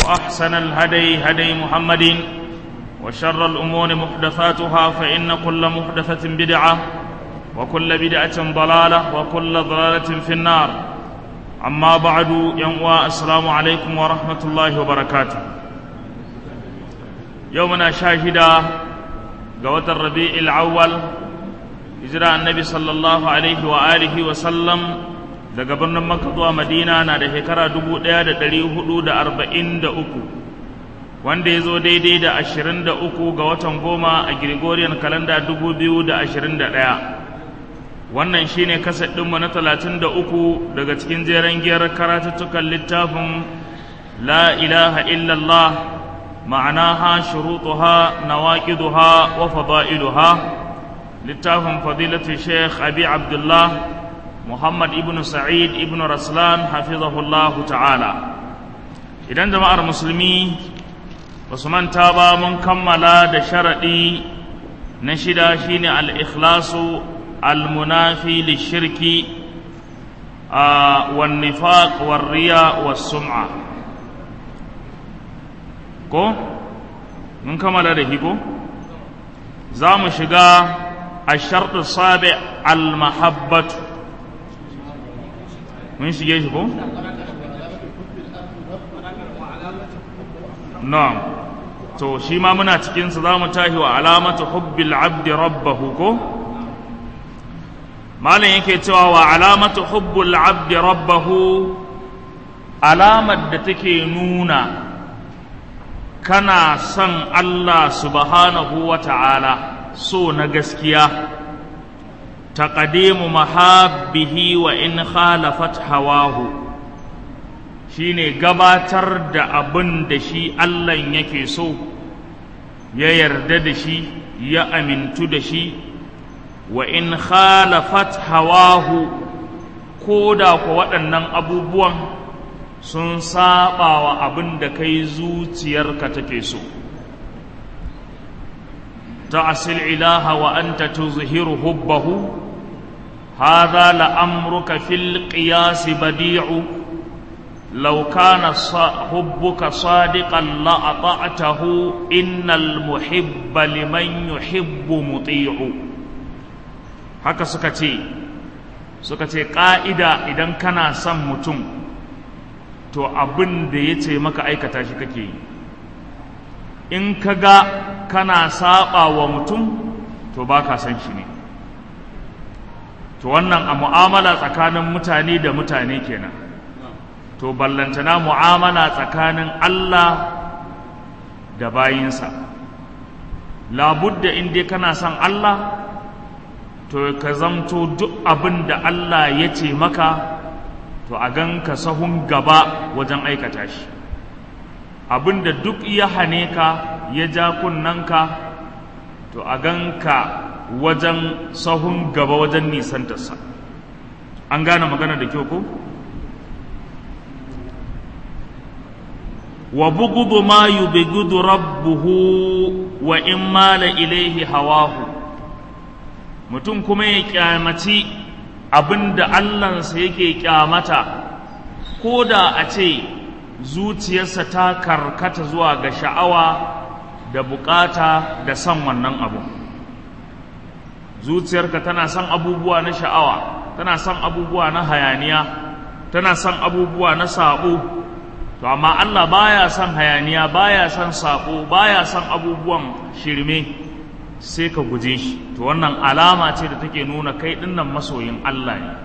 وأحسن الهدي هدي محمد وشر الأمور محدثاتها فإن كل محدثة بدعة وكل بدعة ضلالة وكل ضلالة في النار أما بعد ينوى السلام عليكم ورحمة الله وبركاته يومنا شاهدا قوة الربيع الأول hijira annabi sallallahu alaihi wa alihi wa sallam daga birnin makka zuwa madina na da shekara dubu ɗaya da ɗari hudu da arba'in da uku wanda ya zo daidai da ashirin da uku ga watan goma a gregorian kalanda dubu biyu da ashirin da ɗaya wannan shine kaset ɗinmu na talatin da uku daga cikin jeren giyar karatuttukan littafin la ilaha illallah ma'anaha shurutuha nawaqiduha wa fada'iluha littafin fadilatu sheikh abi abdullah muhammad ibn sa'id ibn raslan hafizahullah ta'ala idan jama'ar musulmi ba su manta ba mun kammala da sharaɗi na shida shine al-ikhlasu al-munafi lishirki wan nifaq war riya was sum'a ko mun kammala da hiko za mu shiga الشرط السابع المحبة من شيء يشكو نعم to shi ma muna cikin su zamu tahi wa alamatu hubbil abdi rabbahu ko malam yake cewa wa alamatu hubbil abdi rabbahu alamar da take nuna kana son Allah subhanahu wa ta'ala so na gaskiya taqdimu mahabbihi wa in khalafat hawahu shine gabatar da abin da shi Allah yake so ya yarda da shi ya amintu da shi wa in khalafat hawahu ko da ku waɗannan abubuwan sun saba wa abin da kai zuciyarka take so تعصي الإله وأنت تظهر حبه هذا لأمرك في القياس بديع لو كان حبك صادقا لأطعته إن المحب لمن يحب مطيع haka suka ce suka ce ƙa'ida idan kana son mutum to abin da ya ce maka aikata shi kake yi in ka ga kana saba wa mutum to ba ka san shi ne to wannan a mu'amala tsakanin mutane da mutane kenan to ballantana mu'amala tsakanin Allah da bayinsa labudda in dai kana son Allah to ka zamto duk abin da Allah ya ce maka to a gan ka sahun gaba wajen aikata shi abinda duk ya hane ka ya ja kunnanka to a ganka wajen sahun gaba wajen nisantarsa an gane magana da kyau ko wa bugudu ma yubghidu rabbuhu wa in mala ilaihi hawahu mutum kuma ya kyamaci abinda Allahnsa yake kyamata ko da a ce zuciyarsa ta karkata zuwa ga sha'awa da bukata da son wannan abu zuciyarka tana son abubuwa na sha'awa tana son abubuwa na hayaniya tana son abubuwa na sabo to amma Allah baya son hayaniya baya son sabo baya son abubuwan shirme sai ka guje shi to wannan alama ce da take nuna kai dinnan masoyin Allah ne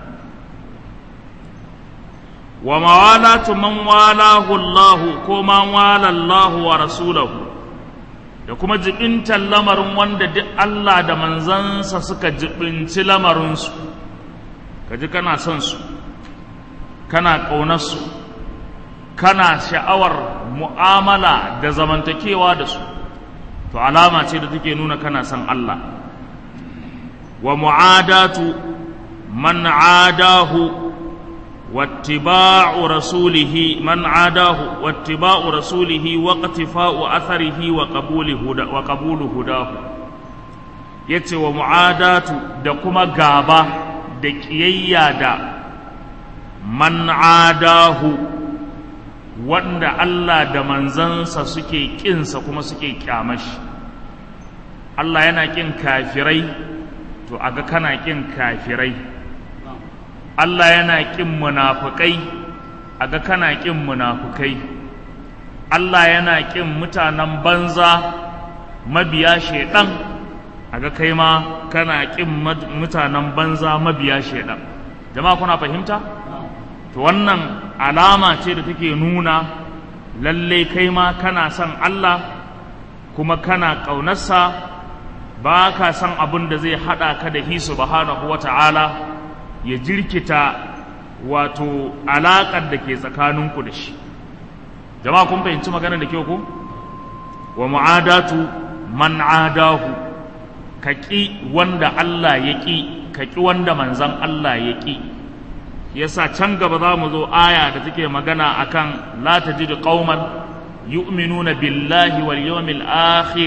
wa mawalatu man walahu Allah ko man wala Allah wa rasulahu da kuma jibintar lamarin wanda duk Allah da manzansa suka jibinci lamarinsu ka ji kana son su kana ƙaunarsu kana sha'awar mu'amala da zamantakewa da su to alama ce da take nuna kana son Allah wa mu'adatu man adahu واتباع رسوله من عاداه واتباع رسوله واقتفاء أثره وقبول هدا وقبول هداه yace wa mu'adatu da kuma gaba da ƙiyayya da man adahu wanda Allah da manzansa suke ƙinsa kuma suke ƙyamashi Allah yana ƙin kafirai to aga kana ƙin kafirai Allah yana ƙin munafukai aga kana ƙin munafukai Allah yana ƙin mutanen banza mabiya shaiɗan aga kai ma kana ƙin mutanen banza mabiya shaiɗan jama'a kuna fahimta to wannan alama ce da take nuna lalle kai ma kana son Allah kuma kana ƙaunarsa ba ka san abin da zai haɗa ka da hi subhanahu wa ta'ala ya jirkita wato alaƙar da ke tsakaninku da shi jama'a kun fahimci magana da kyau ko wa mu'adatu man adahu ka ƙi wanda Allah ya ƙi ka ƙi wanda manzan Allah ya ƙi yasa can gaba za mu zo aya da take magana akan la tajidu qauman yu'minuna billahi wal yawmil akhir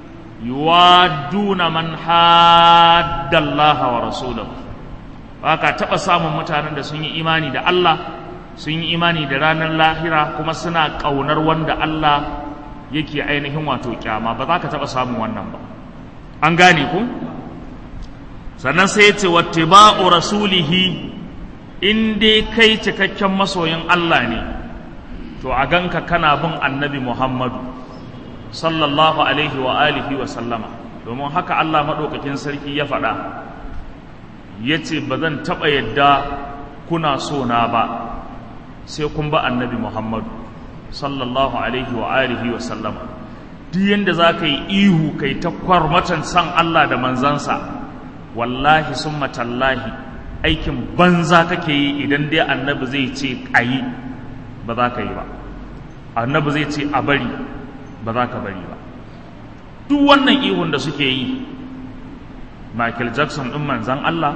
yuwadduna man hadda Allah wa rasulahu baka taba samun mutanen da sun yi imani da Allah sun yi imani da ranar lahira kuma suna kaunar wanda Allah yake ainihin wato kyama ba za ka taba samun wannan ba an gane ku sannan sai ya ce wattiba'u rasulihi in dai kai cikakken masoyin Allah ne to a ganka kana bin annabi Muhammadu sallallahu alaihi wa alihi wa sallama domin haka Allah maɗaukakin sarki ya faɗa ya ce ba zan taɓa yadda kuna so na ba sai kun ba annabi Muhammadu sallallahu alaihi wa alihi wa sallama duk yadda za ka yi ihu kai ta kwarmatan san Allah da manzansa wallahi sun matallahi aikin banza kake yi idan dai annabi zai ce a yi ba za ka yi ba annabi zai ce a bari ba za ka bari ba duk wannan ihun da suke yi michael jackson ɗin manzan allah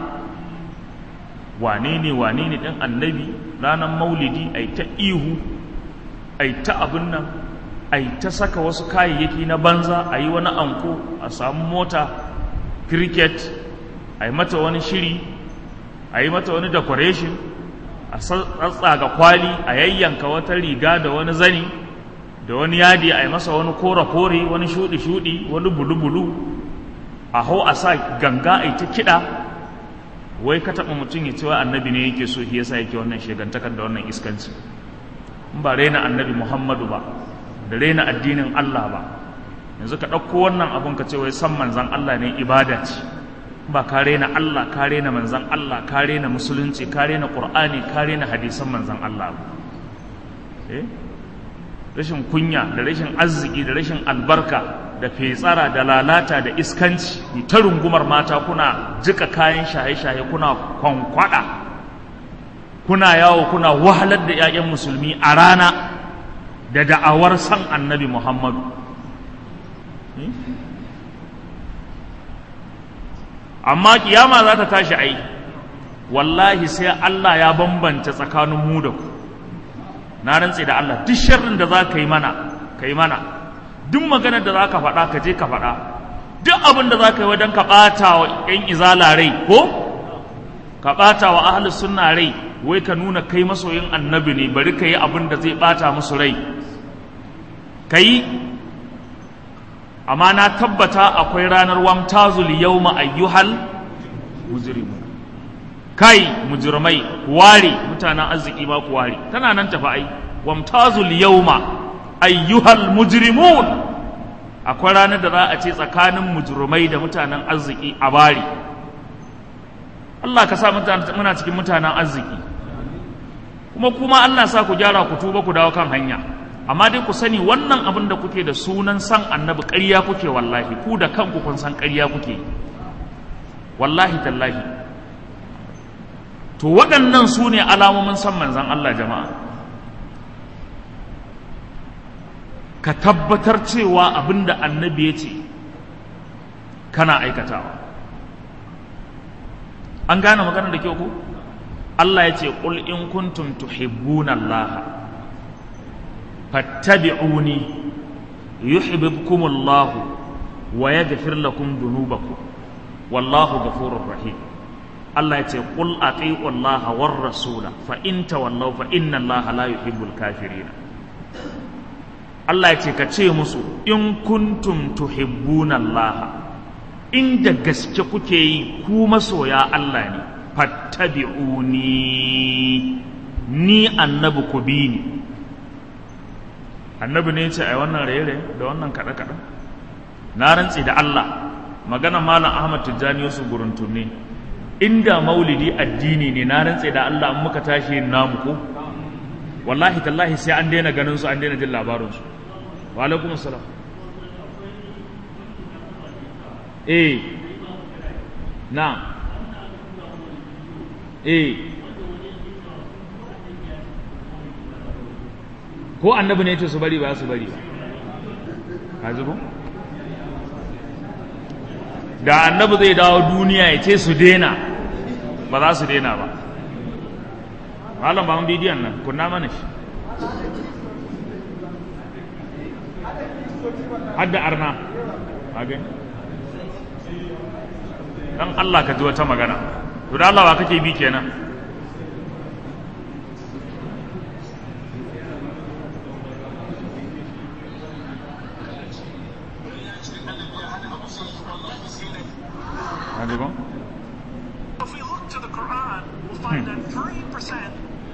wane ne wane ne ɗin annabi ranar maulidi a ta ihu a ta abin nan a ta saka wasu kayayyaki na banza a yi wani anko a samu mota cricket a yi mata wani shiri a yi mata wani decoration a tsatsaga kwali a yayyanka wata riga da wani zani da wani yadi a yi masa wani kore-kore wani shudi-shudi wani bulu-bulu a hau a sa ganga a ta kiɗa wai ka taɓa mutum ya ce wa annabi ne yake so shi yasa yake wannan shegantakar da wannan iskanci in ba raina annabi muhammadu ba da raina addinin allah ba yanzu ka ɗauko wannan abun ka ce wai san manzan allah ne ibada ce ba ka rena Allah ka rena manzan Allah ka rena musulunci ka rena Qur'ani ka rena hadisan manzan Allah eh rashin kunya da rashin arziki da rashin albarka da fetsara da lalata da iskanci ta rungumar mata kuna jika kayan shaye-shaye kuna kwankwada kuna yawo kuna wahalar da 'ya'yan musulmi a rana da da'awar san annabi Muhammadu amma kiyama za ta tashi ai wallahi sai Allah ya bambanta tsakanin mu da ku na rantse da Allah duk sharrin da za ka yi mana ka yi mana duk maganar da za ka faɗa ka je ka faɗa duk abin da za ka yi wajen ka ɓata wa ‘yan izala rai ko ka ɓata wa ahli sunna rai wai ka nuna kai masoyin annabi ne bari ka yi abin da zai ɓata musu rai ka yi amma na tabbata akwai ranar wamtazul yawma ayyuhal mujrimu kai mujrimai ware mutanen arziki ba ku ware tana nan tafi ai wamtazul yawma ayyuhal mujrimun akwai ranar da za a ce tsakanin mujrimai da mutanen arziki a bari Allah ka sa muna cikin mutanen arziki kuma kuma Allah sa ku gyara ku tuba ku dawo kan hanya amma dai ku sani wannan abin da kuke da sunan san annabi ƙarya kuke wallahi ku da kanku kun san ƙarya kuke wallahi tallahi to waɗannan su ne alamomin san manzan Allah jama'a ka tabbatar cewa abin da annabi ya ce kana aikatawa an gane maganar da kyau ku Allah ya ce ƙul in kuntum tuhibbuna Allah fattabi'uni yuhibbukumullahu wa yaghfir lakum dhunubakum wallahu ghafurur rahim Allah ya ce qul ati'u Allah war rasula fa in tawallaw fa inna Allah la yuhibbul kafirin Allah ya ce ka ce musu in kuntum tuhibbuna Allah in da gaske kuke yi ku masoya Allah ne fattabi'uni ni annabi ku bi ni annabi ne ce ai wannan raye da wannan kaɗe kaɗe na rantse da Allah magana malam Ahmad Tijjani Yusuf Guruntun ne inda maulidi addini ne na rantse da Allah in muka tashi namu ko wallahi tallahi sai an daina ganin su an daina jin labarin su wa alaikum assalam eh na eh ko annabi ne ce su bari ba su bari ba ka zubo da annabi zai dawo duniya ya ce su dena ba za su dena ba malam ba mun bidiyon nan kunna mana shi hadda arna hagen dan Allah ka ji wata magana to da Allah wa kake bi kenan Hadi go. If we look to the Quran, we'll find that 3%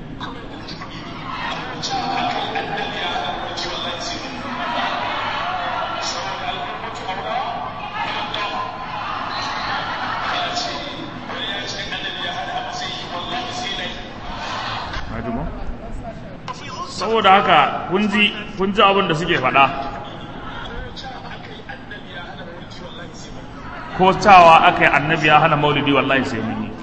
Hadi go. if we look to saboda haka kun ji kun ji abin da suke faɗa ko cewa aka yi annabi ya hana maulidi wallahi sai mun yi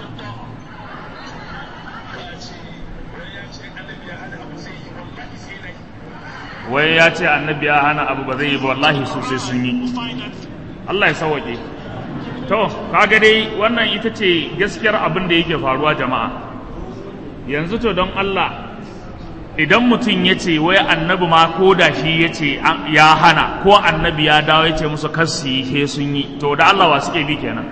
wai ya ce annabi ya hana abu ba zai yi ba wallahi su sai sun yi Allah ya sauwaƙe to kaga dai wannan ita ce gaskiyar abin da yake faruwa jama'a yanzu to don Allah idan mutum ya ce wai annabi ma ko da shi ya ce ya hana ko annabi ya dawo ya ce musu kar su yi sai sun yi to da Allah wa suke bi kenan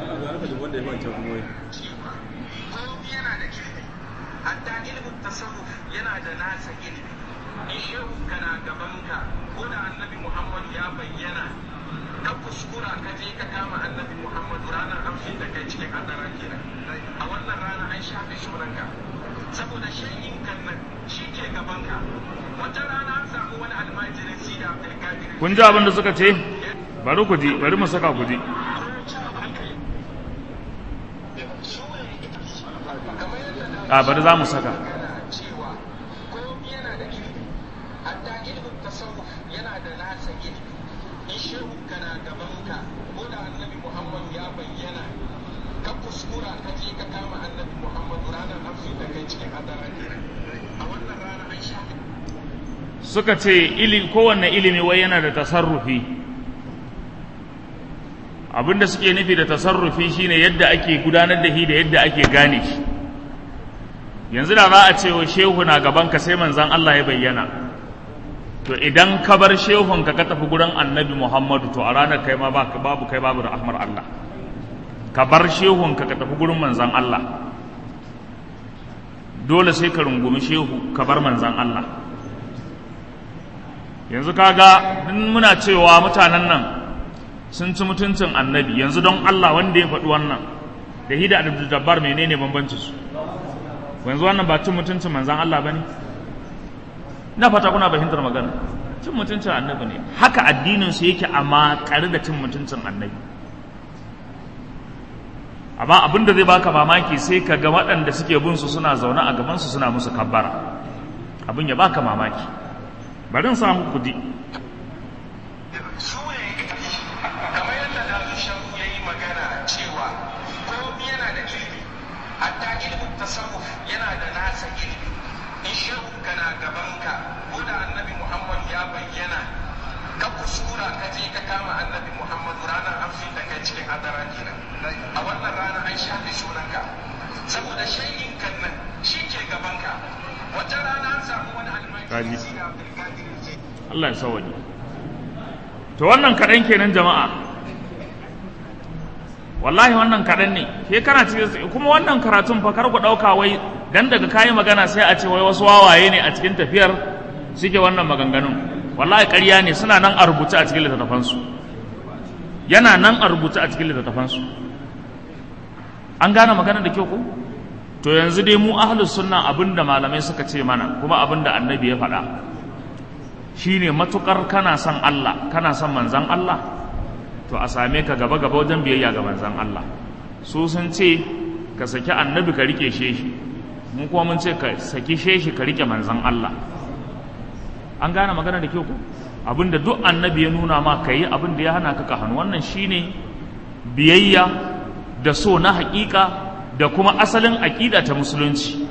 komi yana da ilimi hatta ilimin tasawuf yana da nasa ilimi in shehu kana gabanka ko da annabi muhammad ya bayyana ka kuskura ka je ka kama annabi muhammad ranar amshin da kai cikin adara kenan a wannan rana an shafe sunanka saboda shayin kan nan shi ke gabanka wata rana an samu wani almajirin sida abdulkadir kun ji abin da suka ce bari ku ji bari mu saka ku ji a bari za mu saka cewa komi yana da ilimi hatta ilimin tasawuf yana da nasa ilimi in shehu kana gabanka ko da annabi muhammad ya bayyana ka kuskura ka je ka kama annabi muhammad ranar hamsin da kai cikin hadara kenan a wannan rana an shafe suka ce ili kowanne ilimi wai yana da tasarrufi abinda suke nufi da tasarrufi shine yadda ake gudanar da shi da yadda ake gane shi yanzu da za a ce wa shehu na gaban ka sai manzan Allah ya bayyana to idan ka bar shehun ka ka tafi gurin annabi Muhammadu to a ranar kai ma ba- babu kai babu rahmar Allah ka bar shehun ka ka tafi gurin manzan Allah dole sai ka rungumi shehu ka bar manzan Allah yanzu kaga in muna cewa mutanen nan sun ci mutuncin annabi yanzu don Allah wanda ya faɗi wannan da hida da jabbar menene bambanci su yanzu wannan ba cin mutuncin manzan Allah bane ina fata kuna fahimtar magana cin mutuncin annabi ne haka addinin su yake a makare da cin mutuncin annabi amma abin da zai baka mamaki sai ka ga waɗanda suke bin su suna zaune a gaban su suna musu kabbara abin ya baka mamaki bari in samu kudi su ne kamar yadda da shahu ya yi magana cewa komi yana da ilimi hatta ilimin tasawuf yana da nasa ilimi in shehu kana gabanka ko da annabi muhammad ya bayyana ka kuskura ka je ka kama annabi muhammad ranar amfin da kai cikin hadara kenan a wannan rana an shafe sunanka saboda shayin kan nan shi ke gabanka wata rana an samu wani Kaji. almajiri sida abdulkadir zai Allah ya sawaje to wannan kaɗan kenan jama'a wallahi wannan kaɗan ne ke kana cikin kuma wannan karatun fa kar ku ɗauka wai dan daga kayi magana sai a ce wai wasu wawaye ne a cikin tafiyar suke wannan maganganun wallahi ƙarya ne suna nan a rubuce a cikin littattafansu yana nan a rubuce a cikin littattafansu an gane magana da kyau ko to yanzu dai mu ahlus sunna abinda malamai suka ce mana kuma abinda annabi ya faɗa shine matukar kana son Allah kana son manzon Allah to a same ka gaba gaba wajen biyayya ga manzon Allah su sun ce ka saki annabi ka rike sheshi mun kuma mun ce ka saki sheshi ka rike manzon Allah an gane magana da kyau ko abinda duk annabi ya nuna ma ka yi abin da ya hana ka ka hannu wannan shine biyayya da so na hakika da kuma asalin aƙida ta musulunci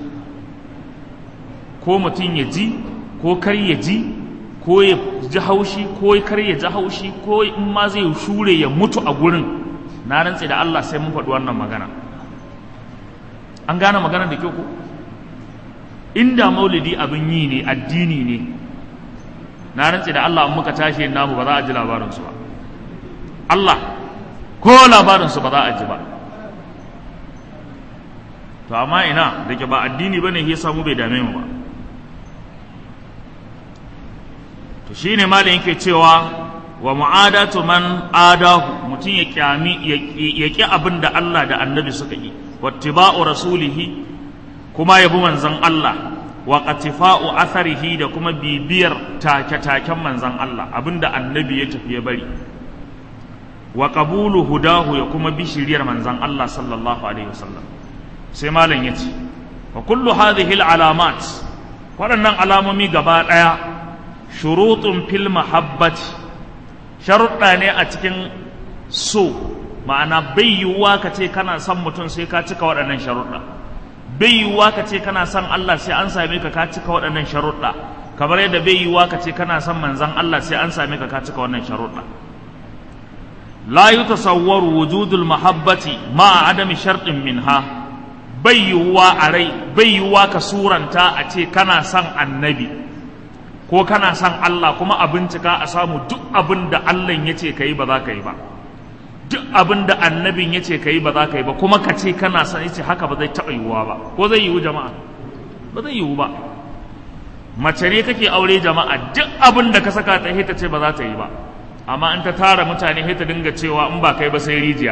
ko mutum ya ji ko kar ya ji ko ya ji haushi ko kar ya ji haushi ko in ma zai shure ya mutu a gurin na rantse da Allah sai mun faɗi wannan magana an gane magana da kyau ko inda maulidi abin yi ne addini ne na rantse da Allah in muka tashi namu ba za a ji labarinsu ba Allah ko labarinsu ba za a ji ba to amma ina da ke ba addini ba ne ya samu bai dame mu ba to shi ne malin yake cewa wa mu'adatu man adahu mutum ya kyami ya ƙi abin da Allah da annabi suka yi wattiba'u rasulihi kuma yabi manzon Allah wa qatifa'u atharihi da kuma bibiyar take-taken manzon Allah abinda annabi ya tafi ya bari wa qabulu hudahu ya kuma bi shiriyar manzon Allah sallallahu alaihi wasallam sai malam yace wa kullu hadhihi alamat waɗannan alamomi gaba ɗaya shurutun fil mahabbati sharuɗa ne a cikin so ma'ana bai yiwuwa ka ce kana son mutum sai ka cika waɗannan sharuɗa bai yiwuwa ka ce kana son Allah sai an same ka ka cika waɗannan sharuɗa kamar yadda bai yiwuwa ka ce kana son manzon Allah sai an same ka ka cika wannan sharuɗa la yutasawwaru wujudul mahabbati ma adami shartin minha bai yiwuwa a rai bai yiwuwa ka suranta a ce kana son annabi ko kana son Allah kuma a bincika a samu duk abin da Allah ya ce ka yi ba za ka yi ba duk abin da annabin ya ce ka yi ba za ka yi ba kuma ka ce kana son ya ce haka ba zai taɓa yiwuwa ba ko zai yiwu jama'a ba zai yiwu ba mace ne kake aure jama'a duk abin da ka saka ta ta ce ba za ta yi ba amma in ta tara mutane ta dinga cewa in ba kai ba sai rijiya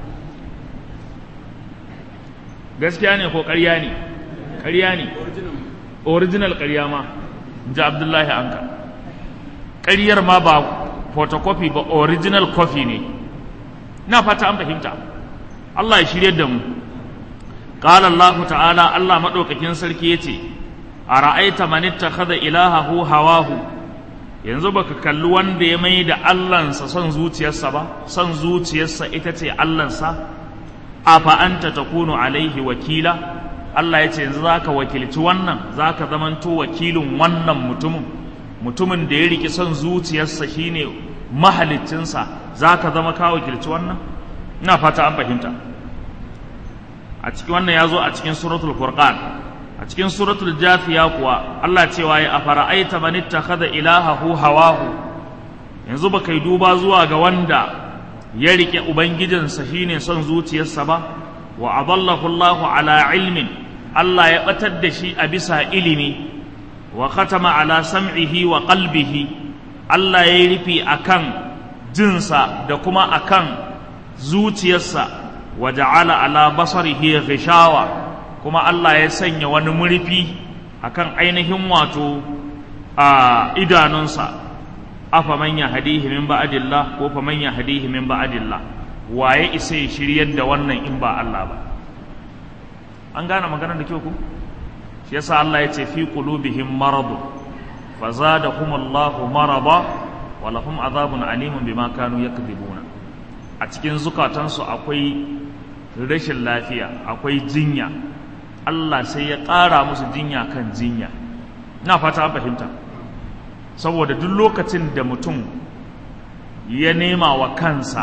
gaskiya ne ko ƙarya ne ƙarya ne original ƙarya ma ji abdullahi anka ƙaryar ma ba photocopy ba original copy ne na fata an fahimta Allah ya shirye da mu qala Allah ta'ala Allah madaukakin sarki yace ara'aita man ittakhadha ilahahu hawahu yanzu baka kalli wanda ya mai da Allahnsa son zuciyarsa ba son zuciyarsa ita ce Allahnsa afa anta takunu alaihi wakila Allah ya ce yanzu zaka wakilci wannan zaka zamanto wakilin wannan mutumin mutumin da ya riki son zuciyarsa shine mahaliccinsa zaka zama ka wakilci wannan ina fata an fahimta a cikin wannan ya zo a cikin suratul furqan a cikin suratul jafiya kuwa Allah cewa ya afara'aita man ittakhadha ilahahu hawahu yanzu baka yi duba zuwa ga wanda ya rike ubangijinsa shine son zuciyarsa ba wa adallahu Allahu ala ilmin Allah ya batar da shi a bisa ilimi wa khatama ala sam'ihi wa qalbihi Allah ya yi rufi akan jinsa da kuma akan zuciyarsa wa ja'ala ala basarihi ghishawa kuma Allah ya sanya wani murfi akan ainihin wato a idanunsa afa man yahdihi min ba'dillah ko fa man yahdihi min ba'dillah waye isa ya shiryar da wannan in ba Allah ba an gane maganar da kyau ku shi yasa Allah ya ce fi qulubihim marad fa zadahum Allahu marada wa lahum azabun alimun bima kanu yakdhibuna a cikin zukatansu akwai rashin lafiya akwai jinya Allah sai ya ƙara musu jinya kan jinya ina fata an fahimta saboda duk lokacin da mutum ya nema wa kansa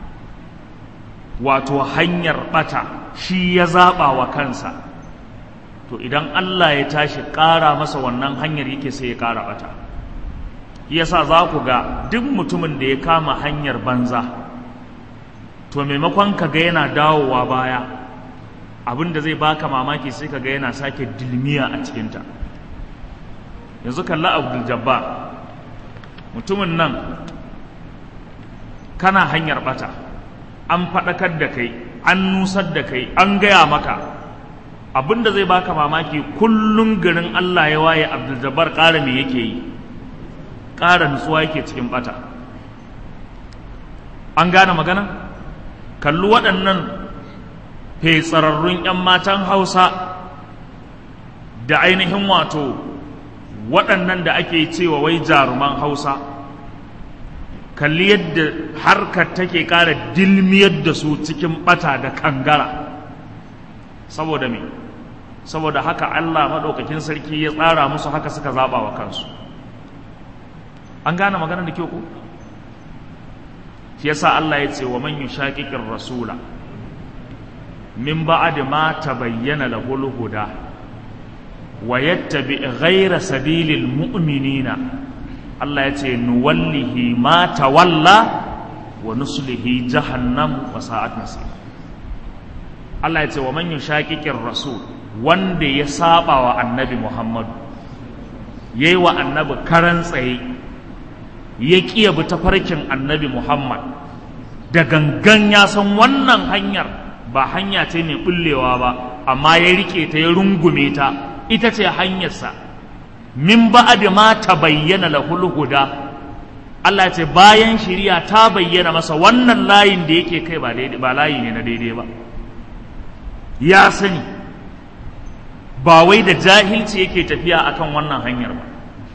wato hanyar bata shi ya zaɓa wa kansa to idan Allah ya tashi ƙara masa wannan hanyar yake sai ya ƙara bata yasa za ku ga duk mutumin da ya kama hanyar banza to maimakon ka ga yana dawowa baya abin da zai baka mamaki sai ka ga yana sake dilmiya a cikinta yanzu kalla abdul jabbar mutumin nan kana hanyar bata an faɗakar da kai an nusar da kai an gaya maka abinda zai baka mamaki kullum garin Allah ya waye Abdul ƙara me yake yi ƙara nutsuwa yake cikin bata an gane magana kalli waɗannan fetsararrun 'yan matan hausa da ainihin wato waɗannan da ake cewa wai jaruman hausa kalli yadda harkar take ƙara dilmiyar da su cikin ɓata da kangara saboda me saboda haka allah maɗaukakin sarki ya tsara musu haka suka zaɓa wa kansu an gane maganar da kyau ko shi yasa allah ya ce wa man yushaqiqir rasula min ba'd ma tabayyana lahul huda wa yattabi ghayra sabilil mu'minina Allah ya ce nuwallihi ma tawalla wa nuslihi jahannam wa sa'at masir Allah ya ce wa man yushaqiqir rasul wanda ya saba wa annabi Muhammadu yayi wa annabi karan tsaye ya kiya bi tafarkin annabi Muhammad da gangan ya san wannan hanyar ba hanya ce mai bullewa ba amma ya rike ta ya rungume ta ita ce hanyarsa min ba'ad ma tabayyana lahul huda Allah ce bayan shiriya ta bayyana masa wannan layin da yake kai ba daidai ba layi ne na daidai ba ya sani ba wai da jahilci yake tafiya akan wannan hanyar ba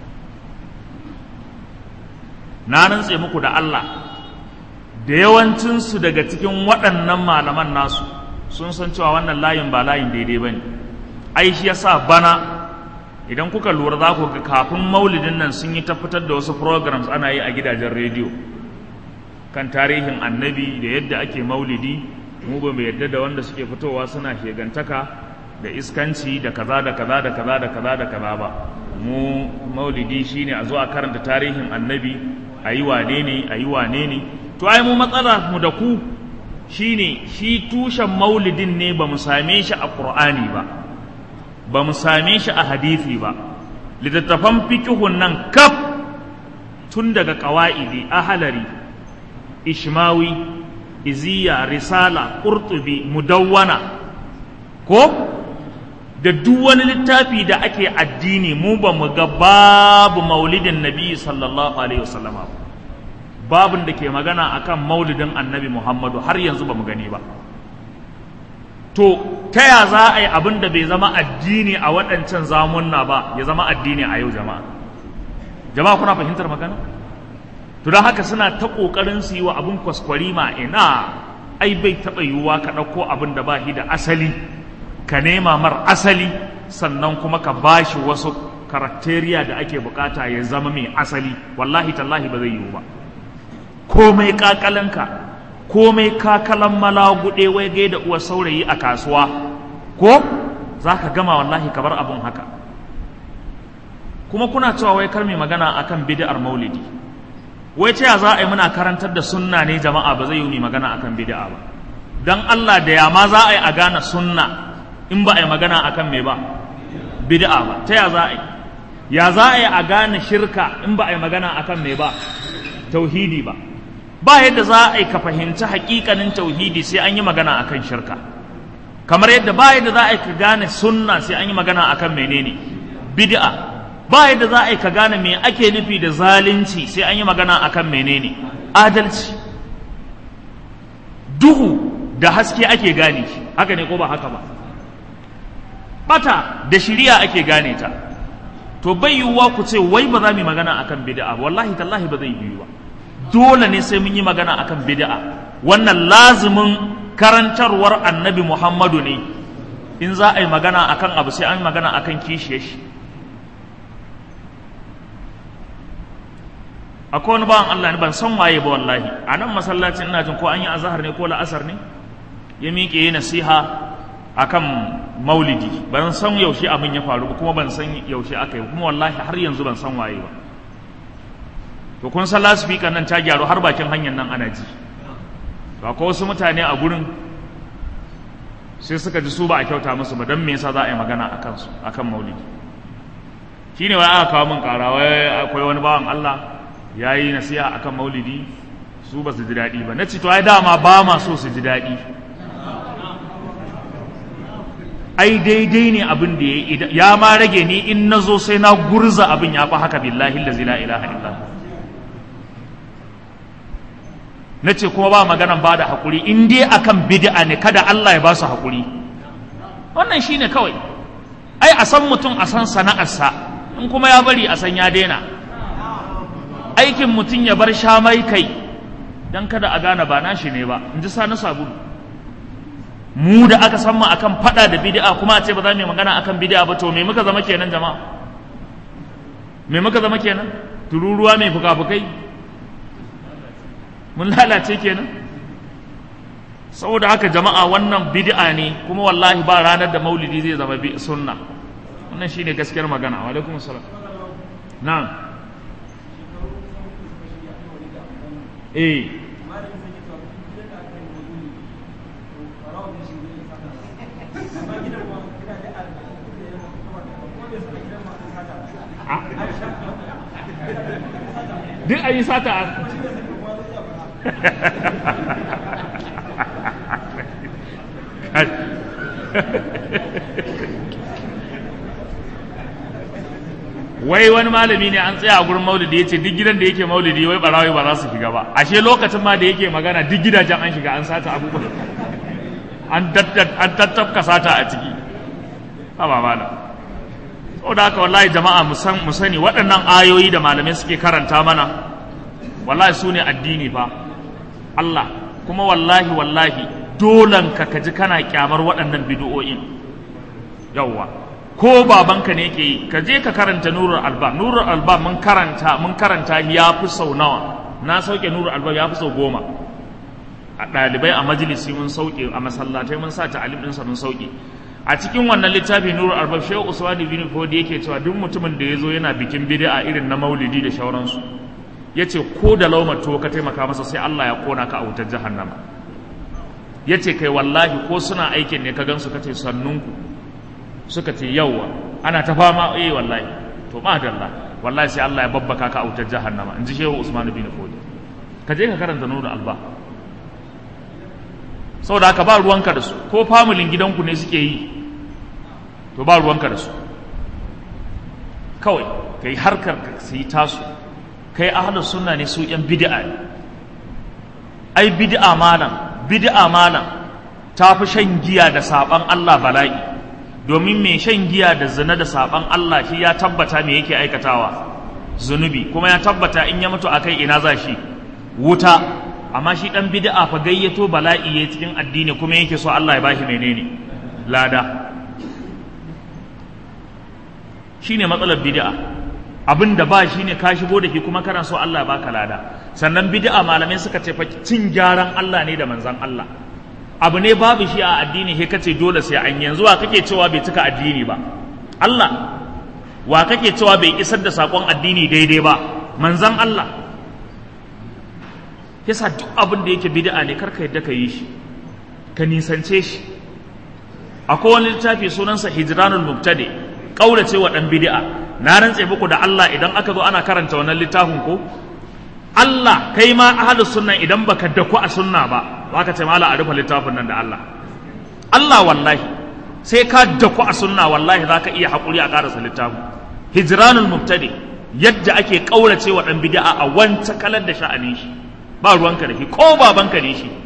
na rantse muku da Allah da yawancinsu daga cikin waɗannan malaman nasu sun san cewa wannan layin ba layin daidai ba ne ai shi yasa bana idan kuka lura za ku ga kafin maulidin nan sun yi ta fitar da wasu programs ana yi a gidajen rediyo kan tarihin annabi da yadda ake maulidi mu ba mu yadda da wanda suke fitowa suna shegantaka da iskanci da kaza da kaza da kaza da kaza da kaza ba mu maulidi shine a zo a karanta tarihin annabi a yi wane ne a yi wane ne to ai mu matsala mu da ku shine shi tushen maulidin ne ba mu same shi a qur'ani ba ba mu same shi a hadisi ba littattafan fikihun nan kaf tun daga ƙawa'idi ahalari ishmawi iziya risala ƙurtubi mudawwana ko da duk wani littafi da ake addini mu ba mu ga babu maulidin nabi sallallahu alaihi wasallama babin da ke magana akan maulidin annabi muhammadu har yanzu ba mu gani ba to ta ya za a yi abin da bai zama addini a waɗancan zamunna ba ya zama addini a yau jama'a jama'a kuna fahimtar magana to don haka suna ta ƙoƙarin su yi wa abin kwaskwari ma ina ai bai taɓa yiwuwa ka ɗauko abin da ba shi da asali ka nema mar asali sannan kuma ka ba shi wasu karakteriya da ake bukata ya zama mai asali wallahi tallahi ba zai yiwu ba komai ƙaƙalanka komai kakalan malaguɗe wai gai da uwar saurayi a kasuwa ko za ka gama wallahi ka bar abin haka kuma kuna cewa wai kar mai magana akan bid'ar maulidi wai ce za a yi muna karantar da sunna ne jama'a ba zai yi mai magana akan bid'a ba dan Allah da ya ma za a yi a gane sunna in ba a yi magana akan me ba bid'a ba ta ya za a yi ya za a yi a gane shirka in ba a yi magana akan me ba tauhidi ba ba yadda za a yi ka fahimci hakikanin tauhidi sai an yi magana akan shirka kamar yadda ba yadda za a yi ka gane sunna sai an yi magana akan menene bid'a ba yadda za a yi ka gane me ake nufi da zalunci sai an yi magana akan menene adalci duhu da haske ake gane shi haka ne ko ba haka ba bata da shiriya ake gane ta to bai yiwuwa ku ce wai ba za mu yi magana akan bid'a wallahi tallahi ba zai yiwu ba dole ne sai mun yi magana akan bid'a wannan lazimin karantarwar annabi Muhammadu ne in za a yi magana akan abu sai an yi magana akan kishiyar shi akwai wani bawan Allah ne ban san waye ba wallahi a nan masallacin ina jin ko an yi azahar ne ko la'asar ne ya miƙe yi nasiha akan maulidi ban san yaushe abin ya faru ba kuma ban san yaushe aka yi kuma wallahi har yanzu ban san waye ba to kun san lasifika nan ta gyaru har bakin hanyar nan ana ji to akwai wasu mutane a gurin sai suka ji su ba a kyauta musu ba don me yasa za a yi magana a kansu akan maulidi shine wai aka kawo min ƙara wai akwai wani bawan Allah ya yi nasiha akan maulidi su ba su ji daɗi ba na ce to ai dama ba ma so su ji daɗi ai daidai ne abin da ya yi ya ma rage ni in na zo sai na gurza abin ya fi haka billahi lazi la ilaha illa na ce kuma ba maganan ba da haƙuri in dai akan bid'a ne kada Allah ya ba su haƙuri wannan shine kawai ai a san mutum a san sana'arsa in kuma ya bari a san ya daina aikin mutum ya bar shamai kai don kada a gane ba nashi ne ba in ji sani sabulu mu da aka san mu akan fada da bid'a kuma a ce ba za mu yi magana akan bid'a ba to me muka zama kenan jama'a me muka zama kenan tururuwa mai fuka-fukai mun lalace kenan saboda haka jama'a wannan bid'a ne kuma wallahi ba ranar da maulidi zai zama sunna wannan shine gaskiyar magana wa alaikum assalam na'am eh duk a yi sata a wai wani malami ne an tsaya a gurin maulidi ya ce duk gidan da yake maulidi wai barawai ba za su shiga ba ashe lokacin ma da yake magana duk gidajen an shiga an sata abubuwa an tattafka sata a ciki ba ba malam saboda haka wallahi jama'a mu sani waɗannan ayoyi da malamai suke karanta mana wallahi su ne addini fa Allah kuma wallahi wallahi dolan ka kaji kana kyamar waɗannan bid'o'in yawwa ko babanka ne ke yi ka je ka karanta nurul alba nurul alba mun karanta mun karanta ya fi sau nawa na sauke nurul alba ya fi sau goma a ɗalibai a majalisi mun sauke a masallatai mun sa ta'alim ɗinsa mun sauke a cikin wannan littafi nurul alba shehu usman bin fodi yake cewa duk mutumin da ya zo yana bikin bid'a irin na maulidi da shauransu ya ce ko da laumar to ka taimaka masa sai Allah ya kona ka a wutar jahannama ya ce kai wallahi ko suna aikin ne ka gansu ka ce sannunku suka ce yawwa ana ta fama eh wallahi to madalla wallahi sai Allah ya babbaka ka a wutar jahannama in ji shehu Usman bin Fodi ka je ka karanta nuru alba saboda haka ba ruwanka da su ko familin gidanku ne suke yi to ba ruwanka da su kawai kai harkar ka sai tasu kai ahlus sunna ne su yan bid'a ne ai bid'a malam bid'a malam ta fi shan giya da saban Allah bala'i domin mai shan giya da zina da saban Allah shi ya tabbata me yake aikatawa zunubi kuma ya tabbata in ya mutu akai ina za shi wuta amma shi dan bid'a fa gayyato bala'i ya cikin addini kuma yake so Allah ya bashi menene lada shine matsalar bid'a abin da ba shi ne ka shigo da shi kuma kana so Allah ya baka lada sannan bid'a malamai suka ce fa cin gyaran Allah ne da manzan Allah abu ne babu shi a addini he kace dole sai an yanzu wa kake cewa bai cika addini ba Allah wa kake cewa bai isar da sakon addini daidai ba manzan Allah yasa duk abin da yake bid'a ne karka yadda ka yi shi ka nisance shi akwai wani littafi sunansa hijranul mubtadi kaurace wa dan bid'a na rantse muku da Allah idan aka zo ana karanta wannan littafin ko Allah kai ma ahlus sunna idan baka daku a sunna ba baka ce mala a rufe littafin nan da Allah Allah wallahi sai ka daku a sunna wallahi zaka iya hakuri a karasa littafin hijranul mubtadi yadda ake kaurace wa dan bid'a a wanta kalar da sha'anin shi ba ruwanka da shi ko babanka ne shi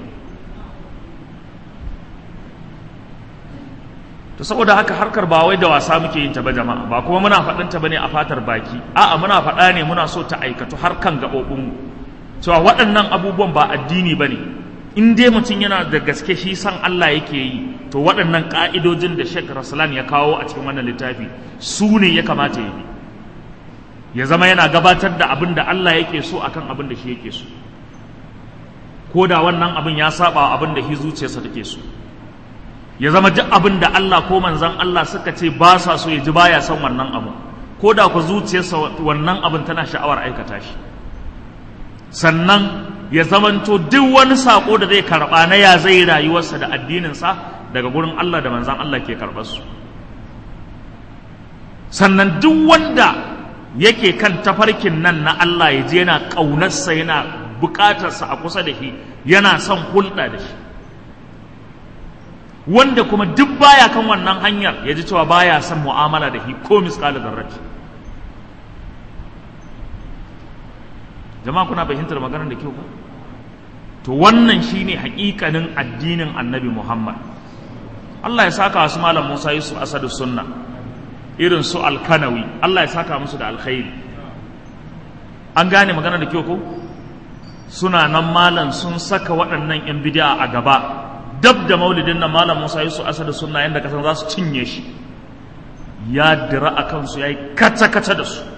to saboda haka harkar ba wai da wasa muke yin ta ba jama'a ba kuma muna faɗin ta bane a fatar baki a'a muna faɗa ne muna so ta aikatu har kan gaɓoɓin mu cewa waɗannan abubuwan ba addini bane in dai mutum yana da gaske shi san Allah yake yi to waɗannan ƙa'idojin da Sheikh Raslan ya kawo a cikin wannan littafi su ne ya kamata ya bi ya zama yana gabatar da abin da Allah yake so akan abin da shi yake so ko da wannan abin ya saba abin da shi zuciyarsa take so ya zama duk abin da Allah ko manzan Allah suka ce ba sa so ya ji baya son wannan abu ko da ku zuciyarsa wannan abin tana sha'awar aikata shi sannan ya zamanto duk wani sako da zai karba na ya zai rayuwarsa da addininsa daga gurin Allah da manzan Allah ke karɓar su sannan duk wanda yake kan tafarkin nan na Allah ya je yana ƙaunarsa yana buƙatarsa a kusa da shi yana son hulɗa da shi wanda kuma duk baya kan wannan hanyar ya ji cewa baya son mu'amala da shi ko misƙalin zarraci jama'a kuna fahimtar maganar da kyau ba to wannan shine haƙiƙanin addinin annabi Muhammad Allah ya saka wasu malam Musa Yusuf Asadu Sunna irin su Alkanawi Allah ya saka musu da alkhairi an gane magana da kyau ko suna nan malam sun saka waɗannan yan bid'a a gaba dab da maulidin nan malam Musa Yusuf Asadu Sunna yanda kasan za su cinye shi ya dira a kansu ya yi kata-kata da su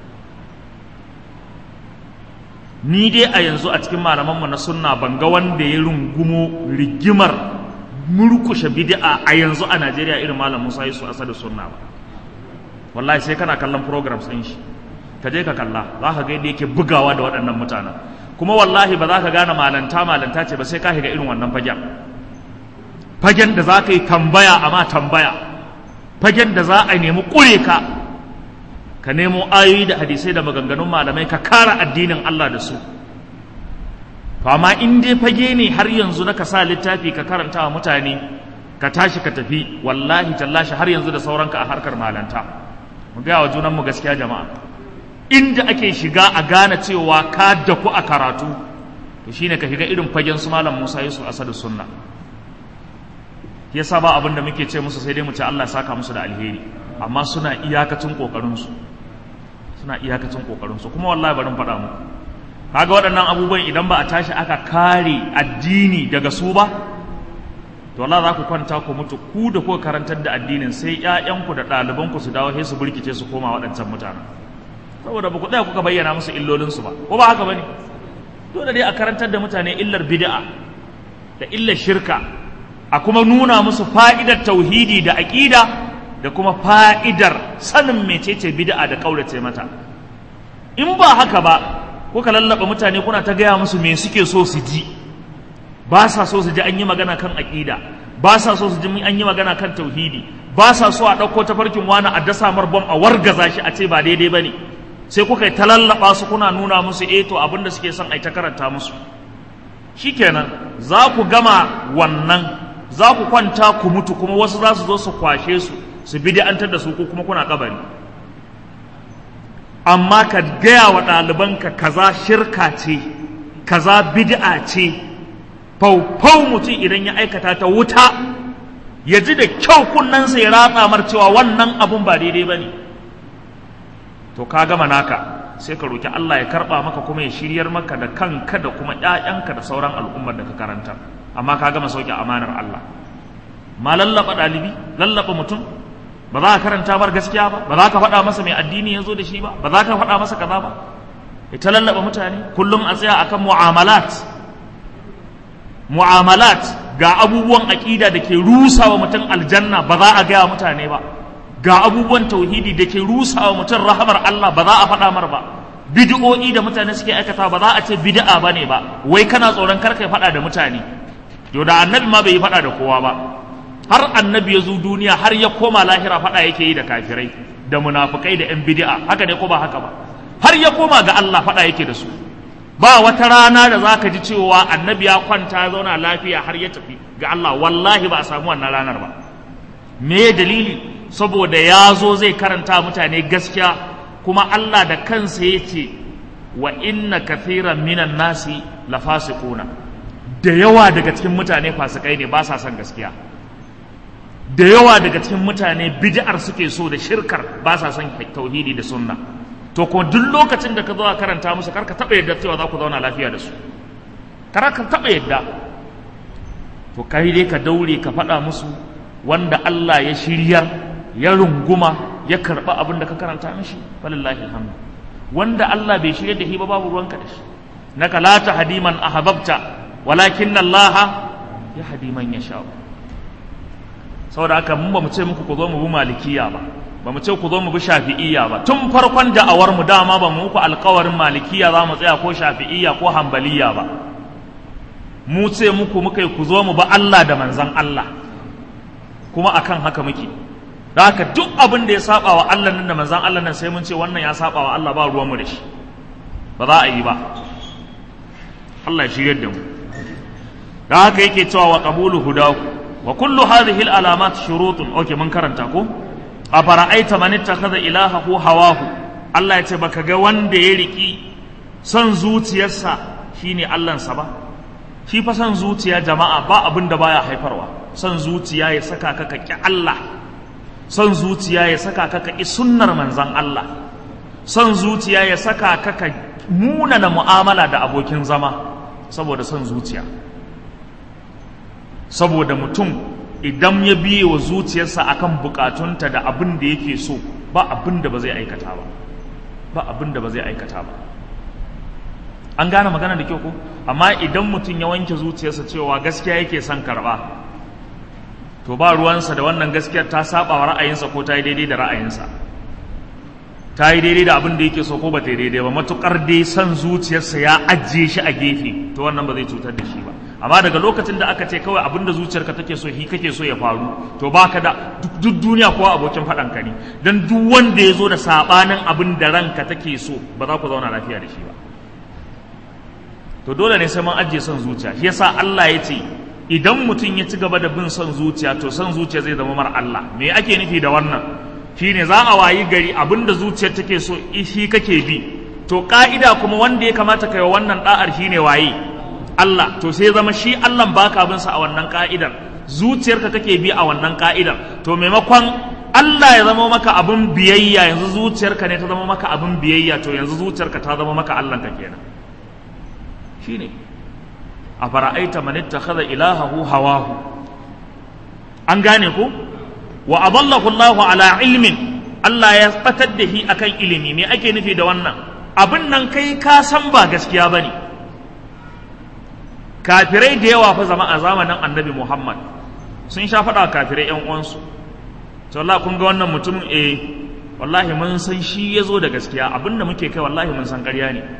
ni dai a yanzu a cikin malamanmu na sunna ban ga wanda ya rungumo rigimar murkushe bid'a a yanzu a Najeriya irin malam Musa Yusuf Asadu sunna ba wallahi sai kana kallon programs ɗin shi ka je ka kalla za ka ga yadda yake bugawa da waɗannan mutanen kuma wallahi ba za ka gane malanta malanta ce ba sai ka shiga irin wannan fagen fagen da za ka yi tambaya amma tambaya fagen da za a nemi ƙure ka ka nemo ayoyi da hadisai da maganganun malamai ka kara addinin Allah da su to amma in dai fage ne har yanzu na ka sa littafi ka karanta wa mutane ka tashi ka tafi wallahi tallashi har yanzu da sauranka a harkar malanta mu gaya wa junanmu gaskiya jama'a inda ake shiga a gane cewa ka daku a karatu to shine ka shiga irin fagen su malam Musa Yusuf Asadu Sunna yasa ba abin da muke ce musu sai dai mu ce Allah ya saka musu da alheri amma suna iyakacin kokarin su suna iyakacin kokarin su kuma wallahi barin faɗa muku kaga waɗannan abubuwan idan ba a tashi aka kare addini daga su ba to Allah za ku kwanta ku mutu ku da kuka karantar da addinin sai ƴaƴanku da ɗalibanku su dawo sai su burkice su koma waɗancan mutanen saboda ba ku tsaya kuka bayyana musu illolinsu ba ko ba haka bane dole dai a karantar da mutane illar bid'a da illar shirka a kuma nuna musu fa'idar tauhidi da aƙida da kuma fa'idar sanin mecece bid'a da ƙaurace mata in ba haka ba kuka lallaba mutane kuna ta gaya musu me suke so su ji ba sa so su ji an yi magana kan aƙida ba sa so su ji an yi magana kan tauhidi ba sa so a ɗauko tafarkin wani a dasa marbon a wargaza shi a ce ba daidai ba ne sai kuka yi ta lallaba su kuna nuna musu eh to abin da suke son a ta karanta musu shikenan za ku gama wannan za ku kwanta ku mutu kuma wasu za su zo su kwashe su su bid'antar da su ko kuma kuna kabari amma ka gaya wa ɗalibanka kaza shirka ce kaza bid'a ce faufau mutum idan ya aikata ta wuta ya ji da kyau kunnensa ya ratsa mar cewa wannan abun ba daidai ba ne to ka gama naka sai ka roki Allah ya karɓa maka kuma ya shiryar maka da kanka da kuma ‘ya'yanka da sauran al'ummar da ka karanta amma ka gama sauke amanar Allah ma lallaba ɗalibi lallaba mutum ba za ka karanta bar gaskiya ba ba za ka faɗa masa mai addini ya zo da shi ba ba za ka faɗa masa kaza ba ita lallaba mutane kullum a tsaya akan mu'amalat mu'amalat ga abubuwan aƙida da ke rusa wa mutum aljanna ba za a gaya mutane ba ga abubuwan tauhidi da ke rusa wa mutum rahamar Allah ba za a faɗa mar ba bid'o'i da mutane suke aikata ba za a ce bid'a bane ba wai kana tsoron kar kai faɗa da mutane to da annabi ma bai yi faɗa da kowa ba har annabi ya zo duniya har ya koma lahira faɗa yake yi da kafirai da munafukai da yan bid'a haka ne ko ba haka ba har ya koma ga Allah faɗa yake da su ba wata rana da za ka ji cewa annabi ya kwanta ya zauna lafiya har ya tafi ga Allah wallahi ba a samu wannan ranar ba me dalili saboda ya zo zai karanta mutane gaskiya kuma Allah da kansa ya ce wa inna kathiran minan nasi la fasiquna da yawa daga cikin mutane fasikai ne ba sa son gaskiya da yawa daga cikin mutane bid'ar suke so da shirkar ba sa son tauhidi da sunna to ko duk lokacin da ka zo karanta musu karka taba yadda cewa za ku zauna lafiya da su kar ka taba yadda to kai dai ka daure ka faɗa musu wanda Allah ya shiryar ya runguma ya karɓa abin da ka karanta mishi falillahi alhamdu wanda Allah bai shirya da shi ba babu ruwanka da shi naka la tahdi man ahbabta walakin Allah ya hadi man yasha saboda haka mun ba mu ce muku ku zo mu bi malikiya ba ba mu ce ku zo mu bi shafi'iyya ba tun farkon da'awar mu dama ba mu muku alkawarin malikiya za mu tsaya ko shafi'iyya ko hambaliya ba mu ce muku muka yi ku zo mu ba Allah da manzan Allah kuma akan haka muke da haka duk abin da ya saba wa Allah nan da manzan Allah nan sai mun ce wannan ya saba wa Allah ba ruwanmu da shi ba za a yi ba Allah ya shiryar da mu da haka yake cewa wa qabulu hudahu wa kullu hadhihi al-alamat shurutun okay mun karanta ko a fara'aita man ittakhadha ilahahu hawahu Allah ya ce baka ga wanda ya riki son zuciyarsa shine Allahnsa ba shi fa son zuciya jama'a ba abin da baya haifarwa son zuciya ya saka ka ki Allah son zuciya ya saka ka ki sunnar manzon Allah son zuciya ya saka ka ka munana mu'amala da abokin zama saboda son zuciya saboda mutum idan ya biye wa zuciyarsa akan bukatunta da abin da yake so ba abin da ba zai aikata ba ba abin da ba zai aikata ba an gane magana da kyau ko amma idan mutum ya wanke zuciyarsa cewa gaskiya yake son karba to ba ruwansa da wannan gaskiyar ta saba wa ra'ayinsa ko ta yi daidai da ra'ayinsa ta yi daidai da abin da yake so ko ba ta yi daidai ba matukar dai son zuciyarsa ya ajiye shi a gefe to wannan ba zai cutar da shi ba amma daga lokacin da aka ce kawai abin da zuciyarka take so hi kake so ya faru to baka da duk duniya kowa abokin faɗan ka ne dan duk wanda ya zo da sabanin abin da ranka take so ba za ku zauna lafiya da shi ba to dole ne sai mun ajiye son zuciya shi yasa Allah ya ce idan mutum ya ci gaba da bin son zuciya to son zuciya zai zama mar Allah me ake nufi da wannan shine za a wayi gari abin da zuciyar take so shi kake bi to ka'ida kuma wanda ya kamata kai wannan da'ar shine waye Allah to sai zama shi Allah baka bin sa a wannan ka'idar zuciyarka kake bi a wannan ka'idar to maimakon Allah ya zama maka abin biyayya yanzu zuciyarka ne ta zama maka abin biyayya to yanzu zuciyarka ta zama maka Allah ka kenan shine a fara'aita man ittakhadha ilahahu hawahu an gane ko wa adallahu Allah ala ilmin Allah ya batar da shi akan ilimi me ake nufi da wannan abin nan kai ka san ba gaskiya bane kafirai da yawa fa zama a zamanin annabi Muhammad sun sha faɗa kafirai ƴan uwansu to Allah kun ga wannan mutumin eh wallahi mun san shi ya zo da gaskiya abinda muke kai wallahi mun san ƙarya ne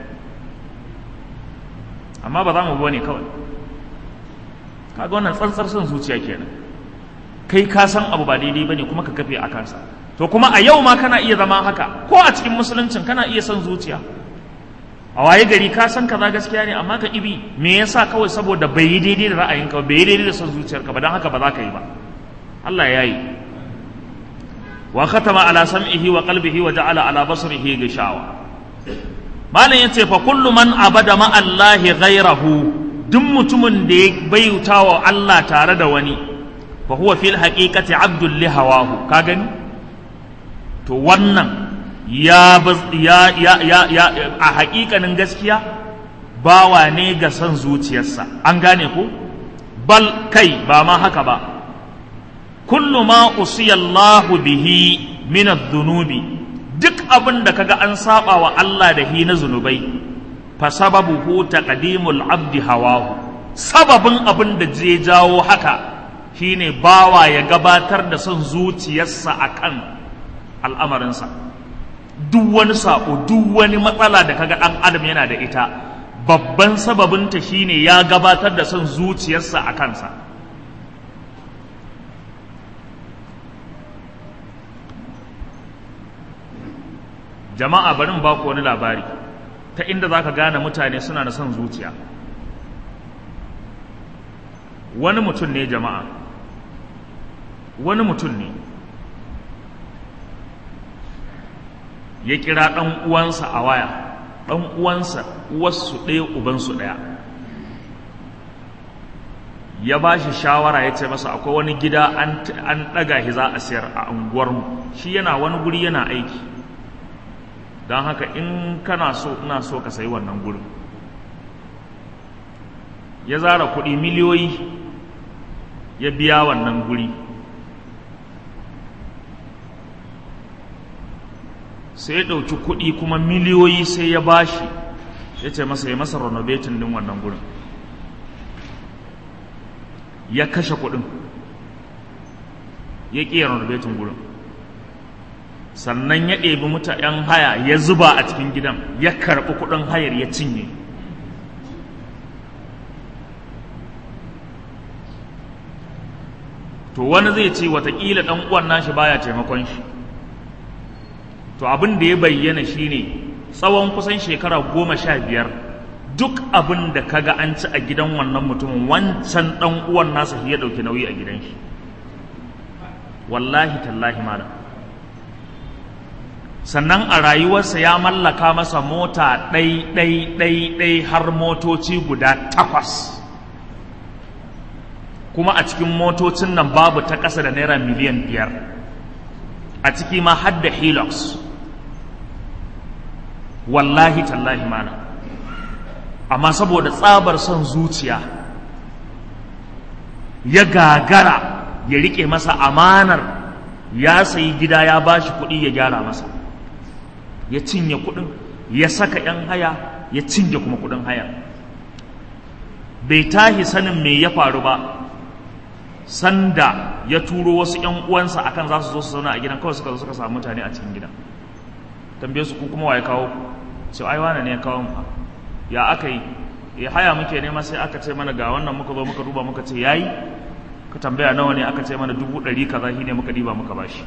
amma ba za mu bane kawai kaga wannan tsantsar son zuciya kenan kai ka san abu ba daidai bane kuma ka kafe a kansa to kuma a yau ma kana iya zama haka ko a cikin musuluncin kana iya son zuciya a waye gari ka san kaza gaskiya ne amma ka ibi me yasa kawai saboda bai yi daidai da ra'ayinka bai yi daidai da son zuciyarka ba don haka ba za ka yi ba Allah ya yi wa khatama ala sam'ihi wa qalbihi wa ja'ala ala basarihi gishawa malam yace fa kullu man abada ma Allah ghayrahu duk mutumin da ya bayyuta wa Allah tare da wani fa huwa fil haqiqati abdul li hawahu ka gani to wannan ya ya ya ya, ya a haƙiƙanin gaskiya bawa ne ga son zuciyarsa an gane ko bal kai ba ma haka ba kullu ma usiya Allahu bihi min adh-dhunubi duk abin da kaga an saba wa Allah da hi na zunubai fa sababuhu taqdimul abdi hawahu sababin abin da zai jawo haka shine bawa ya gabatar da son zuciyarsa akan al'amarinsa duk wani sako duk wani matsala da kaga dan adam yana da ita babban sababinta shine ya gabatar da son zuciyarsa a kansa jama'a bari mu baku wani labari ta inda za ka gane mutane suna da son zuciya wani mutum ne jama'a wani mutum ne ya kira ɗan uwansa a waya ɗan uwansa uwarsu ɗaya ubansu ɗaya ya ba shi shawara ya ce masa akwai wani gida an ɗaga shi za a siyar a unguwarmu shi yana wani guri yana aiki don haka in kana so ina so ka sayi wannan gurin ya zara kuɗi miliyoyi ya biya wannan guri sai ya ɗauki kuɗi kuma miliyoyi sai ya bashi ya ce masa ya masa renovating din wannan gurin ya kashe kuɗin ya ƙi renovating gurin sannan ya ɗebi mutanen haya ya zuba a cikin gidan ya karɓi kuɗin hayar ya cinye to to wani zai ce watakila ɗan uwan nashi baya taimakon shi to abin da ya bayyana shine tsawon kusan shekara goma sha biyar duk abin da kaga an ci a gidan wannan mutumin wancan ɗan uwan nasa shi ya ɗauki nauyi a gidan shi wallahi tallahi malam sannan a rayuwarsa ya mallaka masa mota ɗai ɗai ɗai ɗai har motoci guda takwas kuma a cikin motocin nan babu ta ƙasa da naira miliyan biyar a ciki ma har da hilux wallahi tallahi mana amma saboda tsabar son zuciya ya gagara ya riƙe masa amanar ya sayi gida ya bashi kuɗi ya gyara masa ya cinye kuɗin ya saka 'yan haya ya cinye kuma kuɗin haya bai tahi sanin me ya faru ba sanda ya turo wasu 'yan uwansa akan za su zo su zauna a gidan kawai suka zo suka samu mutane a cikin gidan tambaye su ku kuma waye kawo sai ai wane ne ya kawo mu ya aka yi ya haya muke nema sai aka ce mana ga wannan muka zo muka duba muka ce yayi ka tambaya nawa ne aka ce mana dubu ɗari kaza shi ne muka diba muka bashi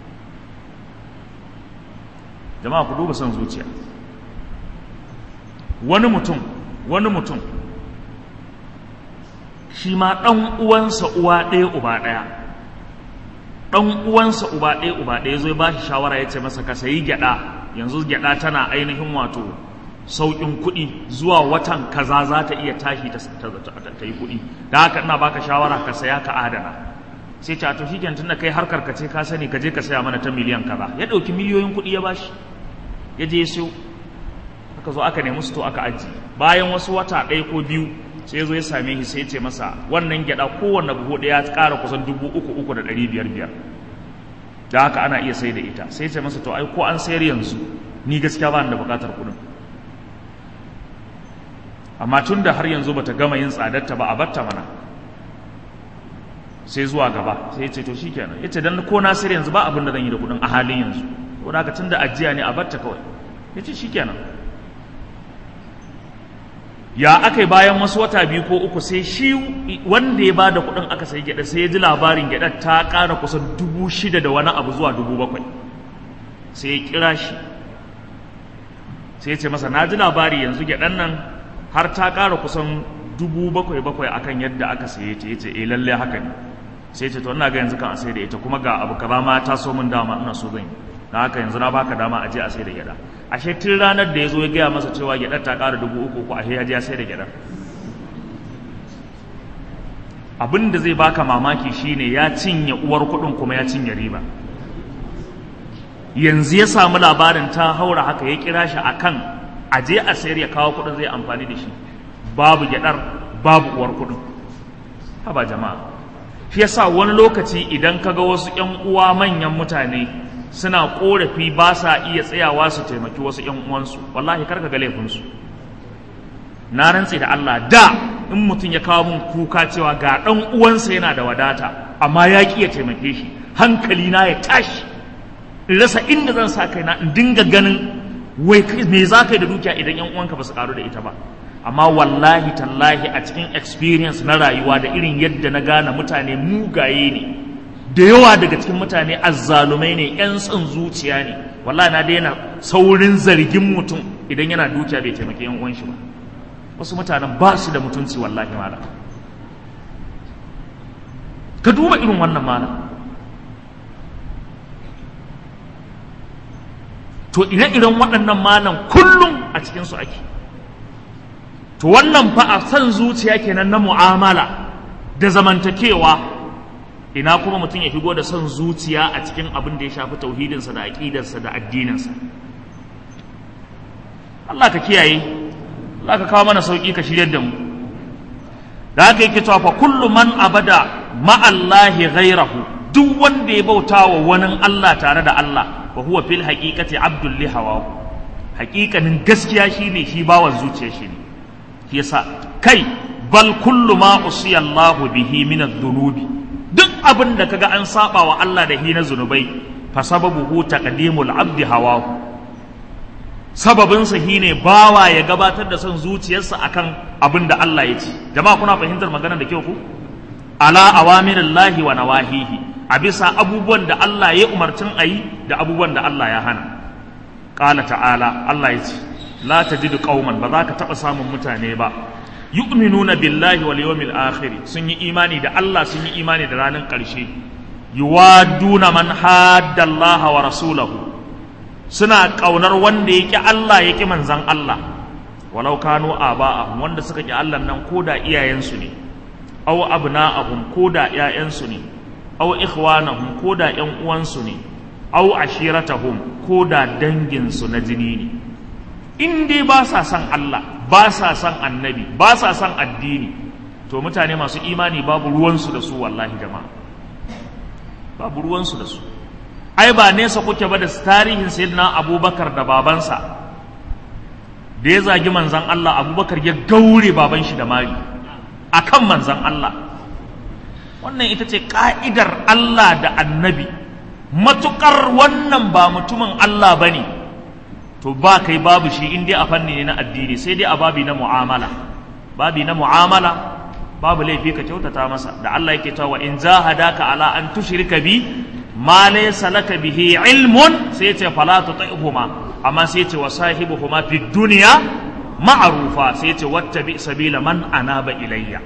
jama'a ku duba son zuciya wani mutum wani mutum shi ma ɗan uwansa uwa ɗaya uba ɗaya ɗan uwansa uba ɗaya uba ɗaya zai ba shi shawara ya ce masa ka sayi gyaɗa yanzu gyaɗa tana ainihin wato sauƙin kuɗi zuwa watan kaza za ta iya tashi ta yi kuɗi da haka ina baka shawara ka saya ka adana sai ce a to shi tun da kai harkar ka ce ka sani ka je ka saya mana ta miliyan kaza ya ɗauki miliyoyin kuɗi ya bashi ya je ya siyo aka zo aka nemi to aka aji bayan wasu wata ɗaya ko biyu sai zo ya same shi sai ya ce masa wannan gyaɗa kowanne buhu ɗaya ya ƙara kusan dubu uku uku da ɗari biyar biyar da haka ana iya sai da ita sai ya ce masa to ai ko an sayar yanzu ni gaskiya ba ni da buƙatar kuɗin amma tun da har yanzu bata gama yin tsadarta ba a batta mana sai zuwa gaba sai ya ce to shikenan ya ce dan ko na sayar yanzu ba abin da zan yi da kuɗin a halin yanzu ko da tun da ajiya ne a batta kawai ya ce shikenan ya aka yi bayan wasu wata biyu ko uku sai shi wanda ya bada kuɗin aka sayi gyaɗa sai ya ji labarin gyaɗa ta ƙara kusan dubu shida da wani abu zuwa dubu bakwai sai ya kira shi sai ya ce masa na ji labari yanzu gyaɗan nan har ta ƙara kusan dubu bakwai bakwai akan yadda aka saye ta ya ce eh lalle haka ne sai ce to ina ga yanzu kan a sai da ita kuma ga abu kaza ma ta so min dama ina so zan yi na haka yanzu na baka dama a je a sai da gyada ashe tun ranar da ya zo ya gaya masa cewa gyadar ta ƙara dubu uku ko ashe ya je ya sai da gyadar abin da zai baka mamaki shine ya cinye uwar kuɗin kuma ya cinye riba yanzu ya samu labarin ta haura haka ya kira shi akan a je a sayar ya kawo kuɗin zai amfani da shi babu gyadar babu uwar kuɗin haba jama'a shi yasa wani lokaci idan kaga wasu ƴan uwa manyan mutane suna korafi ba sa iya tsayawa su taimaki wasu ƴan uwansu wallahi karka ga laifinsu na rantse da Allah da in mutum ya kawo mun kuka cewa ga ɗan uwansa yana da wadata amma ya ƙi ya taimake shi hankali na ya tashi in rasa inda zan sa kaina in dinga ganin wai me za ka yi da dukiya idan ƴan uwanka ba su karu da ita ba amma wallahi tallahi a cikin experience na rayuwa da irin yadda na gane mutane mugaye ne da yawa daga cikin mutane azzalumai ne yan son zuciya ne wallahi na daina saurin zargin mutum idan yana dukiya bai taimaki yan uwan shi ba wasu mutanen ba su da mutunci wallahi mala ka duba irin wannan mala to ire-iren waɗannan malam kullum a cikinsu ake to wannan fa a san zuciya kenan na mu'amala da zamantakewa ina kuma mutum ya shigo da son zuciya a cikin abin da ya shafi tauhidinsa da aƙidarsa da addininsa Allah ka kiyaye Allah ka kawo mana sauƙi ka shiryar da mu da haka yake cewa fa kullu man abada ma'allahi ghairahu duk wanda ya bauta wa wani Allah tare da Allah wa huwa fil haqiqati abdul li hawa haƙiƙanin gaskiya shine shi bawan zuciya shi ne shi yasa kai bal kullu ma usiya Allahu bihi min adh-dhunubi duk abin da kaga an saba wa Allah da hi na zunubai fa sababuhu taqdimul abdi hawahu sababin sa ne bawa ya gabatar da son zuciyarsa akan abin da Allah ya ce jama'a kuna fahimtar maganar da kyau ku ala awamirillahi wa nawahihi a bisa abubuwan da Allah ya umarcin ayi da abubuwan da Allah ya hana qala ta'ala Allah ya ce la tajidu qauman ba za ka taba samun mutane ba yu'minuna billahi wal yawmil akhir sun yi imani da Allah sun yi imani da ranar ƙarshe yuwaduna man hadda Allah wa rasulahu suna ƙaunar wanda ya ƙi Allah ya ƙi manzan Allah walau kanu aba'ahum wanda suka ƙi Allah nan ko da iyayensu ne aw abna'ahum ko da ƴaƴansu ne aw ikhwanahum ko da ƴan uwansu ne aw ashiratahum ko da danginsu na jini ne in dai ba sa son Allah ba sa son annabi ba sa son addini to mutane masu imani babu ruwansu da su wallahi jama'a babu ruwansu da su ai ba nesa kuke ba da tarihin sayyidina abubakar da babansa da ya zagi manzan Allah abubakar ya gaure baban shi da mari akan manzan Allah wannan ita ce ka'idar Allah da annabi matukar wannan ba mutumin Allah ba ne to ba kai babu shi in dai a fanni ne na addini sai dai a babi na mu'amala babi na mu'amala babu laifi ka kyautata masa da Allah yake cewa in jahadaka ala an tushrika bi ma laysa laka bihi ilmun sai ce fala tuti'huma amma sai ce wa sahibuhuma fid dunya ma'rufa sai ce wattabi sabila man anaba ilayya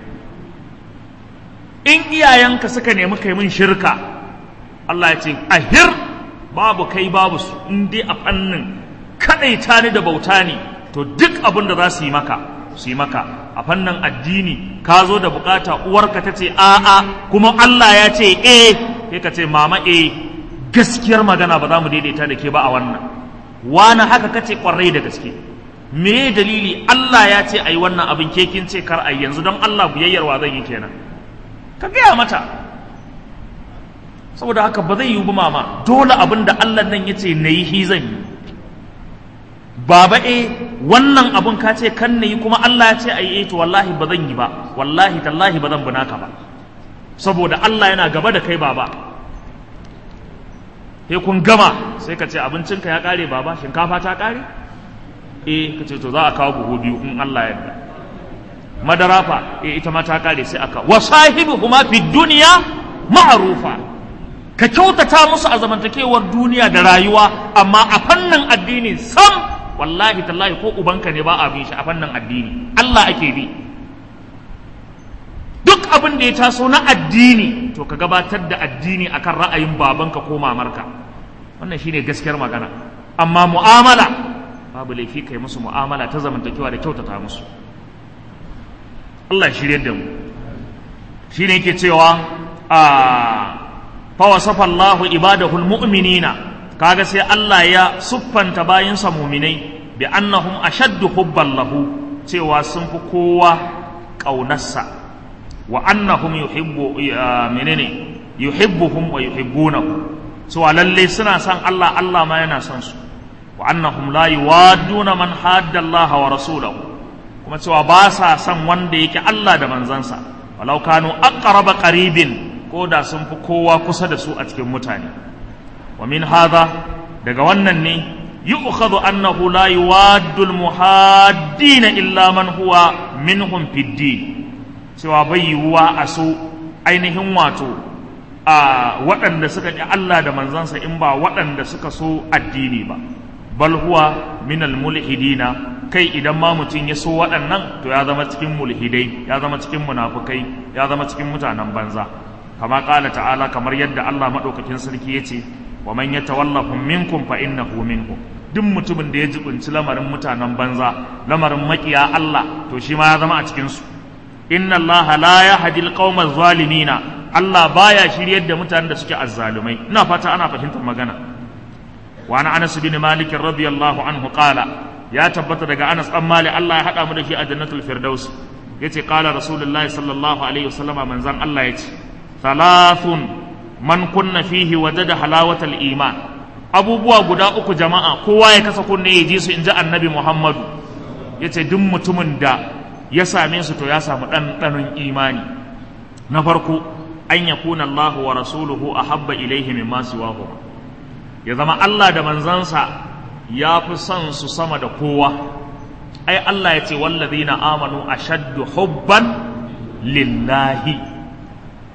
in iyayenka suka nemi kai min shirka Allah ya ce ahir babu kai babu su in dai a fannin kadaita ni da bauta ne to duk abin da za su yi maka su yi maka a fannin addini ka zo da bukata uwarka ta ce a'a kuma Allah ya ce eh sai ka ce mama eh gaskiyar magana ba za mu daidaita da ke ba a wannan wani haka ka ce kwarai da gaske me dalili Allah ya ce ai wannan abin ke kin ce kar ai yanzu don Allah biyayyar wa zan yi kenan ka gaya mata saboda haka ba zai yi ba mama dole abin da Allah nan ya ce na yi shi zan yi baba e wannan abun ka ce kan na yi kuma Allah ya ce a yi to wallahi ba zan yi ba wallahi tallahi ba zan bunaka ba saboda Allah yana gaba da kai baba sai kun gama sai ka ce abincinka ya kare baba shinkafa ta kare eh ka ce to za a kawo buhu biyu in Allah ya yarda madara fa eh ita ma ta kare sai aka wa sahibuhuma fi dunya ma'rufa ka kyautata musu a zamantakewar duniya da rayuwa amma a fannin addini sam wallahi tallahi ko ubanka ne ba a bin shi a fannin addini Allah ake bi duk abin da ya taso na addini to ka gabatar da addini akan ra'ayin babanka ko mamarka wannan shine gaskiyar magana amma mu'amala babu laifi kai musu mu'amala ta zamantakewa da kyautata musu Allah ya shirye da mu shine yake cewa a fa wasafa Allahu ibadahul mu'minina kaga sai Allah ya siffanta bayinsa muminai bi annahum ashaddu hubban lahu cewa sun fi kowa ƙaunarsa wa annahum yuhibbu menene yuhibbuhum wa yuhibbunahu cewa lalle suna son Allah Allah ma yana son su wa annahum la yuwadduna man hadda Allah wa rasulahu kuma cewa ba sa son wanda yake Allah da manzansa walau kanu aqraba qaribin ko da sun fi kowa kusa da su a cikin mutane wa min hadha daga wannan ne yu'khadhu annahu la yuwaddu al-muhaddina illa man huwa minhum fid din cewa bai yiwuwa a so ainihin wato a waɗanda suka ƙi Allah da manzansa in ba waɗanda suka so addini ba bal huwa min al-mulhidina kai idan ma mutum ya so waɗannan to ya zama cikin mulhidai ya zama cikin munafukai ya zama cikin mutanen banza kama ƙala ta'ala kamar yadda Allah maɗaukakin sarki ya ce wa man yatawallahum minkum fa innahu minhum duk mutumin da ya jibinci lamarin mutanen banza lamarin makiya Allah to shi ma ya zama a cikin su inna Allah la yahdi alqawma zalimina Allah baya shiryar da mutanen da suke azzalumai ina fata ana fahimtar magana wa ana Anas bin Malik radiyallahu anhu qala ya tabbata daga Anas dan Malik Allah ya hada mu da shi a jannatul firdaus yace qala rasulullahi sallallahu alaihi wasallama manzan Allah yace thalathun man kunna fihi wajada halawatal iman abubuwa guda uku jama'a kowa ya kasa kunne ya ji su in ji annabi muhammadu ya ce duk mutumin da ya same su to ya samu ɗanɗanon imani na farko an ya kuna Allah wa rasuluhu a habba ilaihi min masu ya zama Allah da manzansa ya fi son su sama da kowa ai Allah ya ce wallazina amanu ashaddu hubban lillahi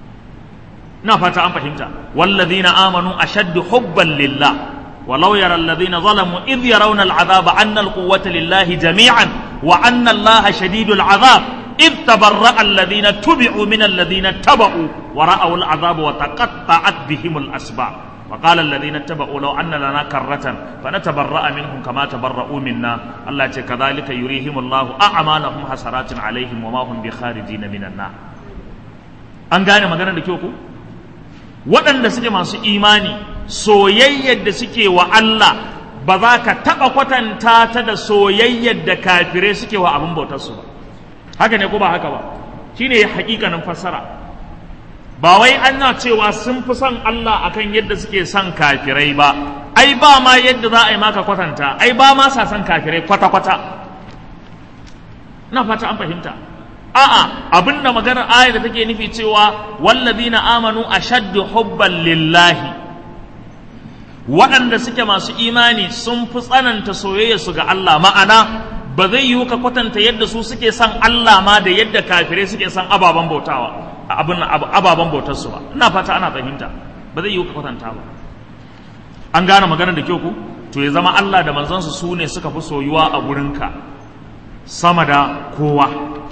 ina fata an fahimta wallazina amanu ashaddu hubban lillah ولو يرى الذين ظلموا إذ يرون العذاب أن القوة لله جميعا وأن الله شديد العذاب إذ تبرأ الذين تبعوا من الذين اتبعوا ورأوا العذاب وتقطعت بهم الأسباب وقال الذين اتبعوا لو أن لنا كرة فنتبرأ منهم كما تبرؤوا منا الله كذلك يريهم الله أعمالهم حسرات عليهم وما هم بخارجين من النار an gane maganar da kyau ku waɗanda suke masu imani soyayyar da suke wa Allah ba za ka taɓa kwatanta ta da soyayyar da kafirai suke wa abin bautarsu ba haka ne ko ba haka ba shine hakikanin fassara ba wai ana cewa sun fi son Allah akan yadda suke son kafirai ba ai ba ma yadda za a yi maka kwatanta ai ba ma sa son kafirai kwata-kwata na fata an fahimta a'a abinda maganar ayar da take nufi cewa wallazina amanu ashaddu hubban lillahi waɗanda suke masu imani sun fi tsananta soyayya su ga Allah ma'ana ba zai yiwu ka kwatanta yadda su suke son Allah ma da yadda kafirai suke son ababen bautawa abin ababen bautar su ba ina fata ana fahimta ba zai yiwu ka kwatanta ba an gane maganar da kyau ku to ya zama Allah da manzansu su ne suka fi soyuwa a gurinka sama da kowa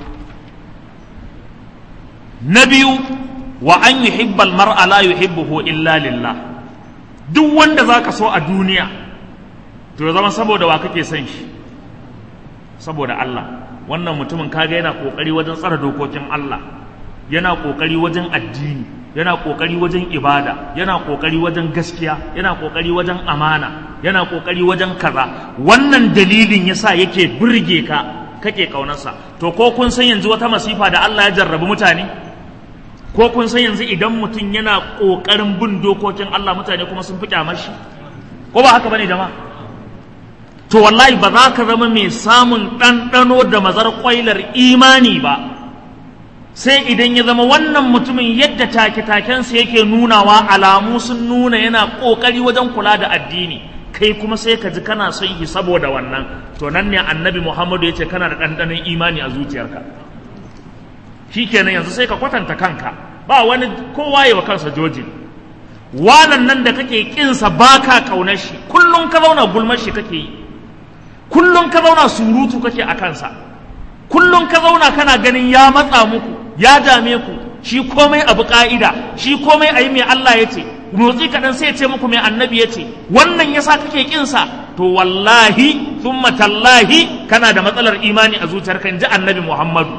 na biyu wa an yuhibbal mar'a la yuhibbuhu illa lillah duk wanda zaka so a duniya to ya zama saboda wa kake son shi saboda Allah wannan mutumin kaga yana kokari wajen tsara dokokin Allah yana kokari wajen addini yana kokari wajen ibada yana kokari wajen gaskiya yana kokari wajen amana yana kokari wajen kaza wannan dalilin yasa yake burge ka kake kaunarsa to ko kun san yanzu wata masifa da Allah ya jarrabi mutane ko kun san yanzu idan mutum yana kokarin bin dokokin Allah mutane kuma sun fi kyamar shi ko ba haka bane jama'a to wallahi ba za ka zama mai samun ɗanɗano da mazar ƙwailar imani ba sai idan ya zama wannan mutumin yadda take-takensa yake nunawa alamu sun nuna yana ƙoƙari wajen kula da addini kai kuma sai ka ji kana son shi saboda wannan to nan ne annabi muhammadu ya ce kana da ɗanɗanon imani a zuciyarka shi kenan yanzu sai ka kwatanta kanka ba wani kowa yi wa kansa jojin wanan nan da kake ƙinsa ba ka ƙaunar shi kullum ka zauna gulmar shi kake yi kullum ka zauna surutu kake a kansa kullum ka zauna kana ganin ya matsa muku ya dame ku shi komai abu ka'ida shi komai ayi mai Allah ya ce motsi kaɗan sai ya ce muku mai annabi ya ce wannan yasa kake kinsa to wallahi thumma tallahi kana da matsalar imani a zuciyarka in ji annabi Muhammadu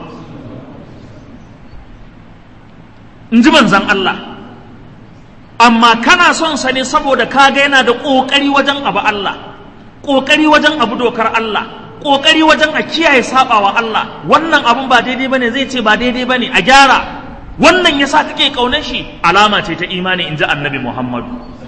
in ji manzan Allah amma kana son sa ne saboda kaga yana da ƙoƙari wajen abu Allah ƙoƙari wajen abu dokar Allah ƙoƙari wajen a kiyaye saɓawa Allah wannan abun ba daidai bane zai ce ba daidai bane a gyara wannan yasa kake ƙaunar shi alama ce ta imani in ji annabi Muhammadu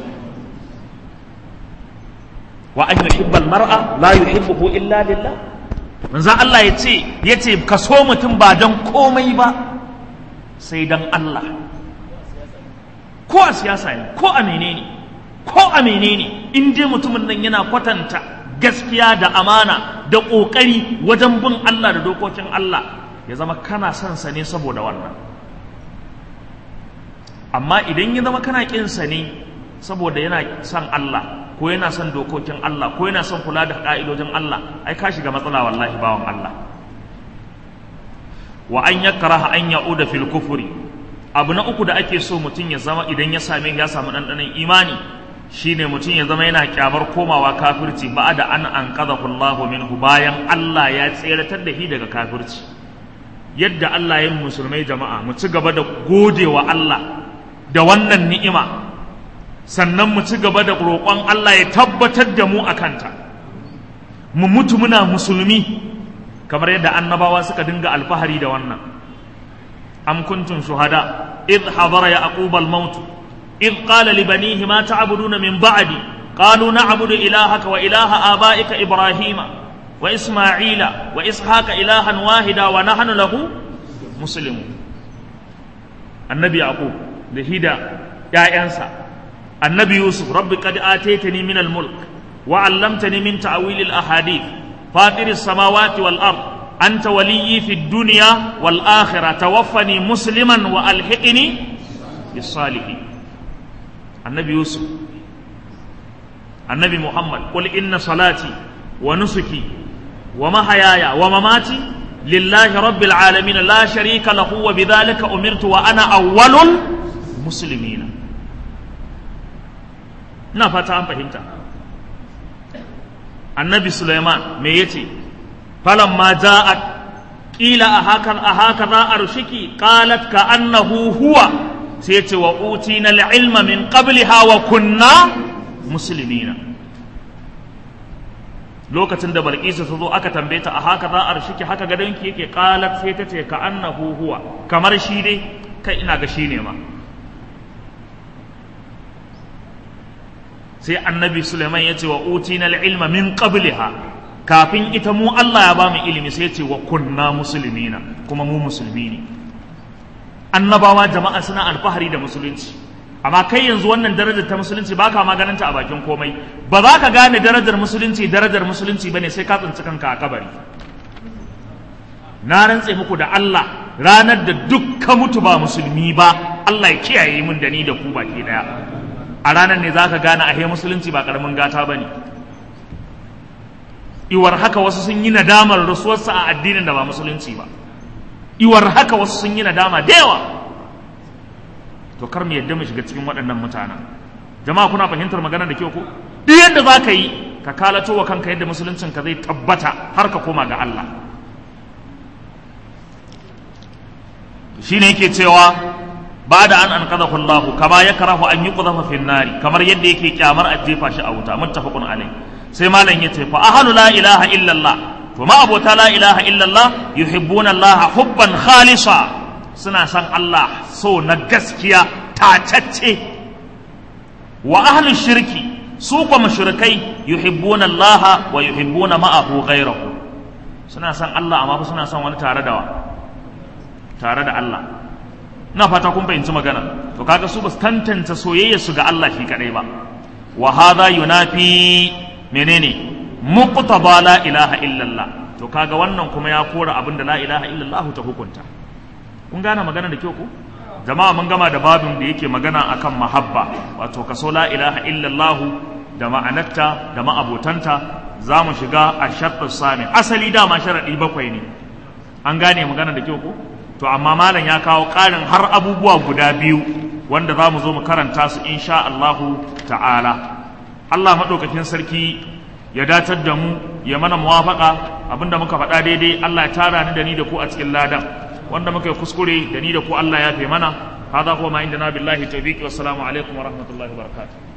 wa an yuhibbal mar'a la yuhibbuhu illa lillah manzo Allah ya ce ya ce ka so mutum ba dan komai ba sai dan Allah ko a siyasa ne ko a menene ko a menene in dai mutumin nan yana kwatanta gaskiya da amana da ƙoƙari wajen bin Allah da dokokin Allah ya zama kana son sa ne saboda wannan amma idan ya zama kana ƙin sa ne saboda yana son Allah ko yana son dokokin Allah ko yana son kula da ƙa'idojin Allah ai ka shiga matsala wallahi bawan Allah wa an yakraha an ya'uda fil kufri abu na uku da ake so mutum ya zama idan ya same ya samu ɗanɗanon imani shine mutum ya zama yana kyamar komawa kafirci ba da an an Allahu minhu bayan Allah ya tseratar da shi daga kafirci yadda Allah ya musulmai jama'a mu ci gaba da godewa Allah da wannan ni'ima sannan mu ci gaba da roƙon Allah ya tabbatar da mu a kanta mu mutu muna musulmi kamar yadda annabawa suka dinga alfahari da wannan am kuntum shuhada id hadara yaqub al-maut id qala li banihi ma ta'buduna min ba'di qalu na'budu ilahaka wa ilaha abaika ibrahima wa isma'ila wa ishaqa ilahan wahida wa nahnu lahu muslimun annabi yaqub da hida ƴaƴansa annabi yusuf rabbi qad ataytani min al-mulk wa 'allamtani min ta'wil al-ahadith fatir as-samawati wal ard anta waliyyi fid dunya wal akhirah tawaffani musliman wa alhiqni bis-salihin annabi yusuf annabi muhammad qul inna salati wa nusuki wa mahayaya wa mamati lillahi rabbil alamin la sharika lahu wa bidhalika umirtu wa ana awwalul muslimin ina fata an fahimta annabi suleiman me yace falamma ja'at qila ahaka ahaka arshiki qalat ka annahu huwa sai ce wa utina ilma min qabliha wa kunna muslimina lokacin da balkisa ta zo aka tambaye ta a haka za a rashiki haka gadonki yake qalat sai ta ce ka annahu huwa kamar shi dai kai ina ga shi ne ma sai annabi suleiman ya ce wa utina ilma min qabliha kafin ita mu Allah ya ba mu ilimi sai ya ce wa kunna muslimina kuma mu musulmi ne annabawa jama'a suna alfahari da musulunci amma kai yanzu wannan darajar ta musulunci ba ka maganinta a bakin komai ba za ka gane darajar musulunci darajar musulunci bane sai ka tsinci kanka a kabari na rantse muku da Allah ranar da duk ka mutu ba musulmi ba Allah ya kiyaye mun da ni da ku baki daya a ranar ne za ka gane ahe musulunci ba karamin gata ba ne iwar haka wasu sun yi nadamar rasuwarsa a addinin da ba musulunci ba iwar haka wasu sun yi nadama da yawa to kar mu yadda mu shiga cikin waɗannan mutanen jama'a kuna fahimtar magana da kyau ko duk yadda za ka yi ka kalato wa kanka yadda musuluncin ka zai tabbata har ka koma ga Allah shine yake cewa ba da an anqadahu Allah kama yakrahu an yuqdhafa fi nari kamar yadda yake kyamar a jefa shi a wuta muttafaqun alai sai malam yace fa ahlu la ilaha illa Allah to ma abota la ilaha illa Allah yuhibbuna Allah hubban khalisa suna san Allah so na gaskiya tacacce wa ahlu shirki su kuma mushrikai yuhibbuna Allah wa yuhibbuna ma'ahu ghayrahu suna san Allah amma suna son wani tare da wa tare da Allah ina fata kun fahimci magana to kaga su ba su tantance soyayya su ga Allah shi kadai ba wa hadha yunafi menene muqtaba la ilaha illallah to kaga wannan kuma ya kora abinda la ilaha illallah ta hukunta kun gane magana da kyau ko jama'a mun gama da babin da yake magana akan mahabba wato kaso la ilaha illallah da ma'anarta da ma'abotanta za mu shiga a sharɗin sami asali dama sharaɗi bakwai ne an gane magana da kyau ko to amma malam ya kawo ƙarin har abubuwa guda biyu wanda za mu zo mu karanta su insha Allahu ta'ala Allah maɗaukakin sarki ya datar da mu ya mana muwafaka abinda muka faɗa daidai Allah ya tara ni da ni da ku a cikin ladan wanda muka yi kuskure da ni da ku Allah ya fi mana hada kuma ma inda na billahi tawfiqi wassalamu alaikum wa rahmatullahi wa barakatuh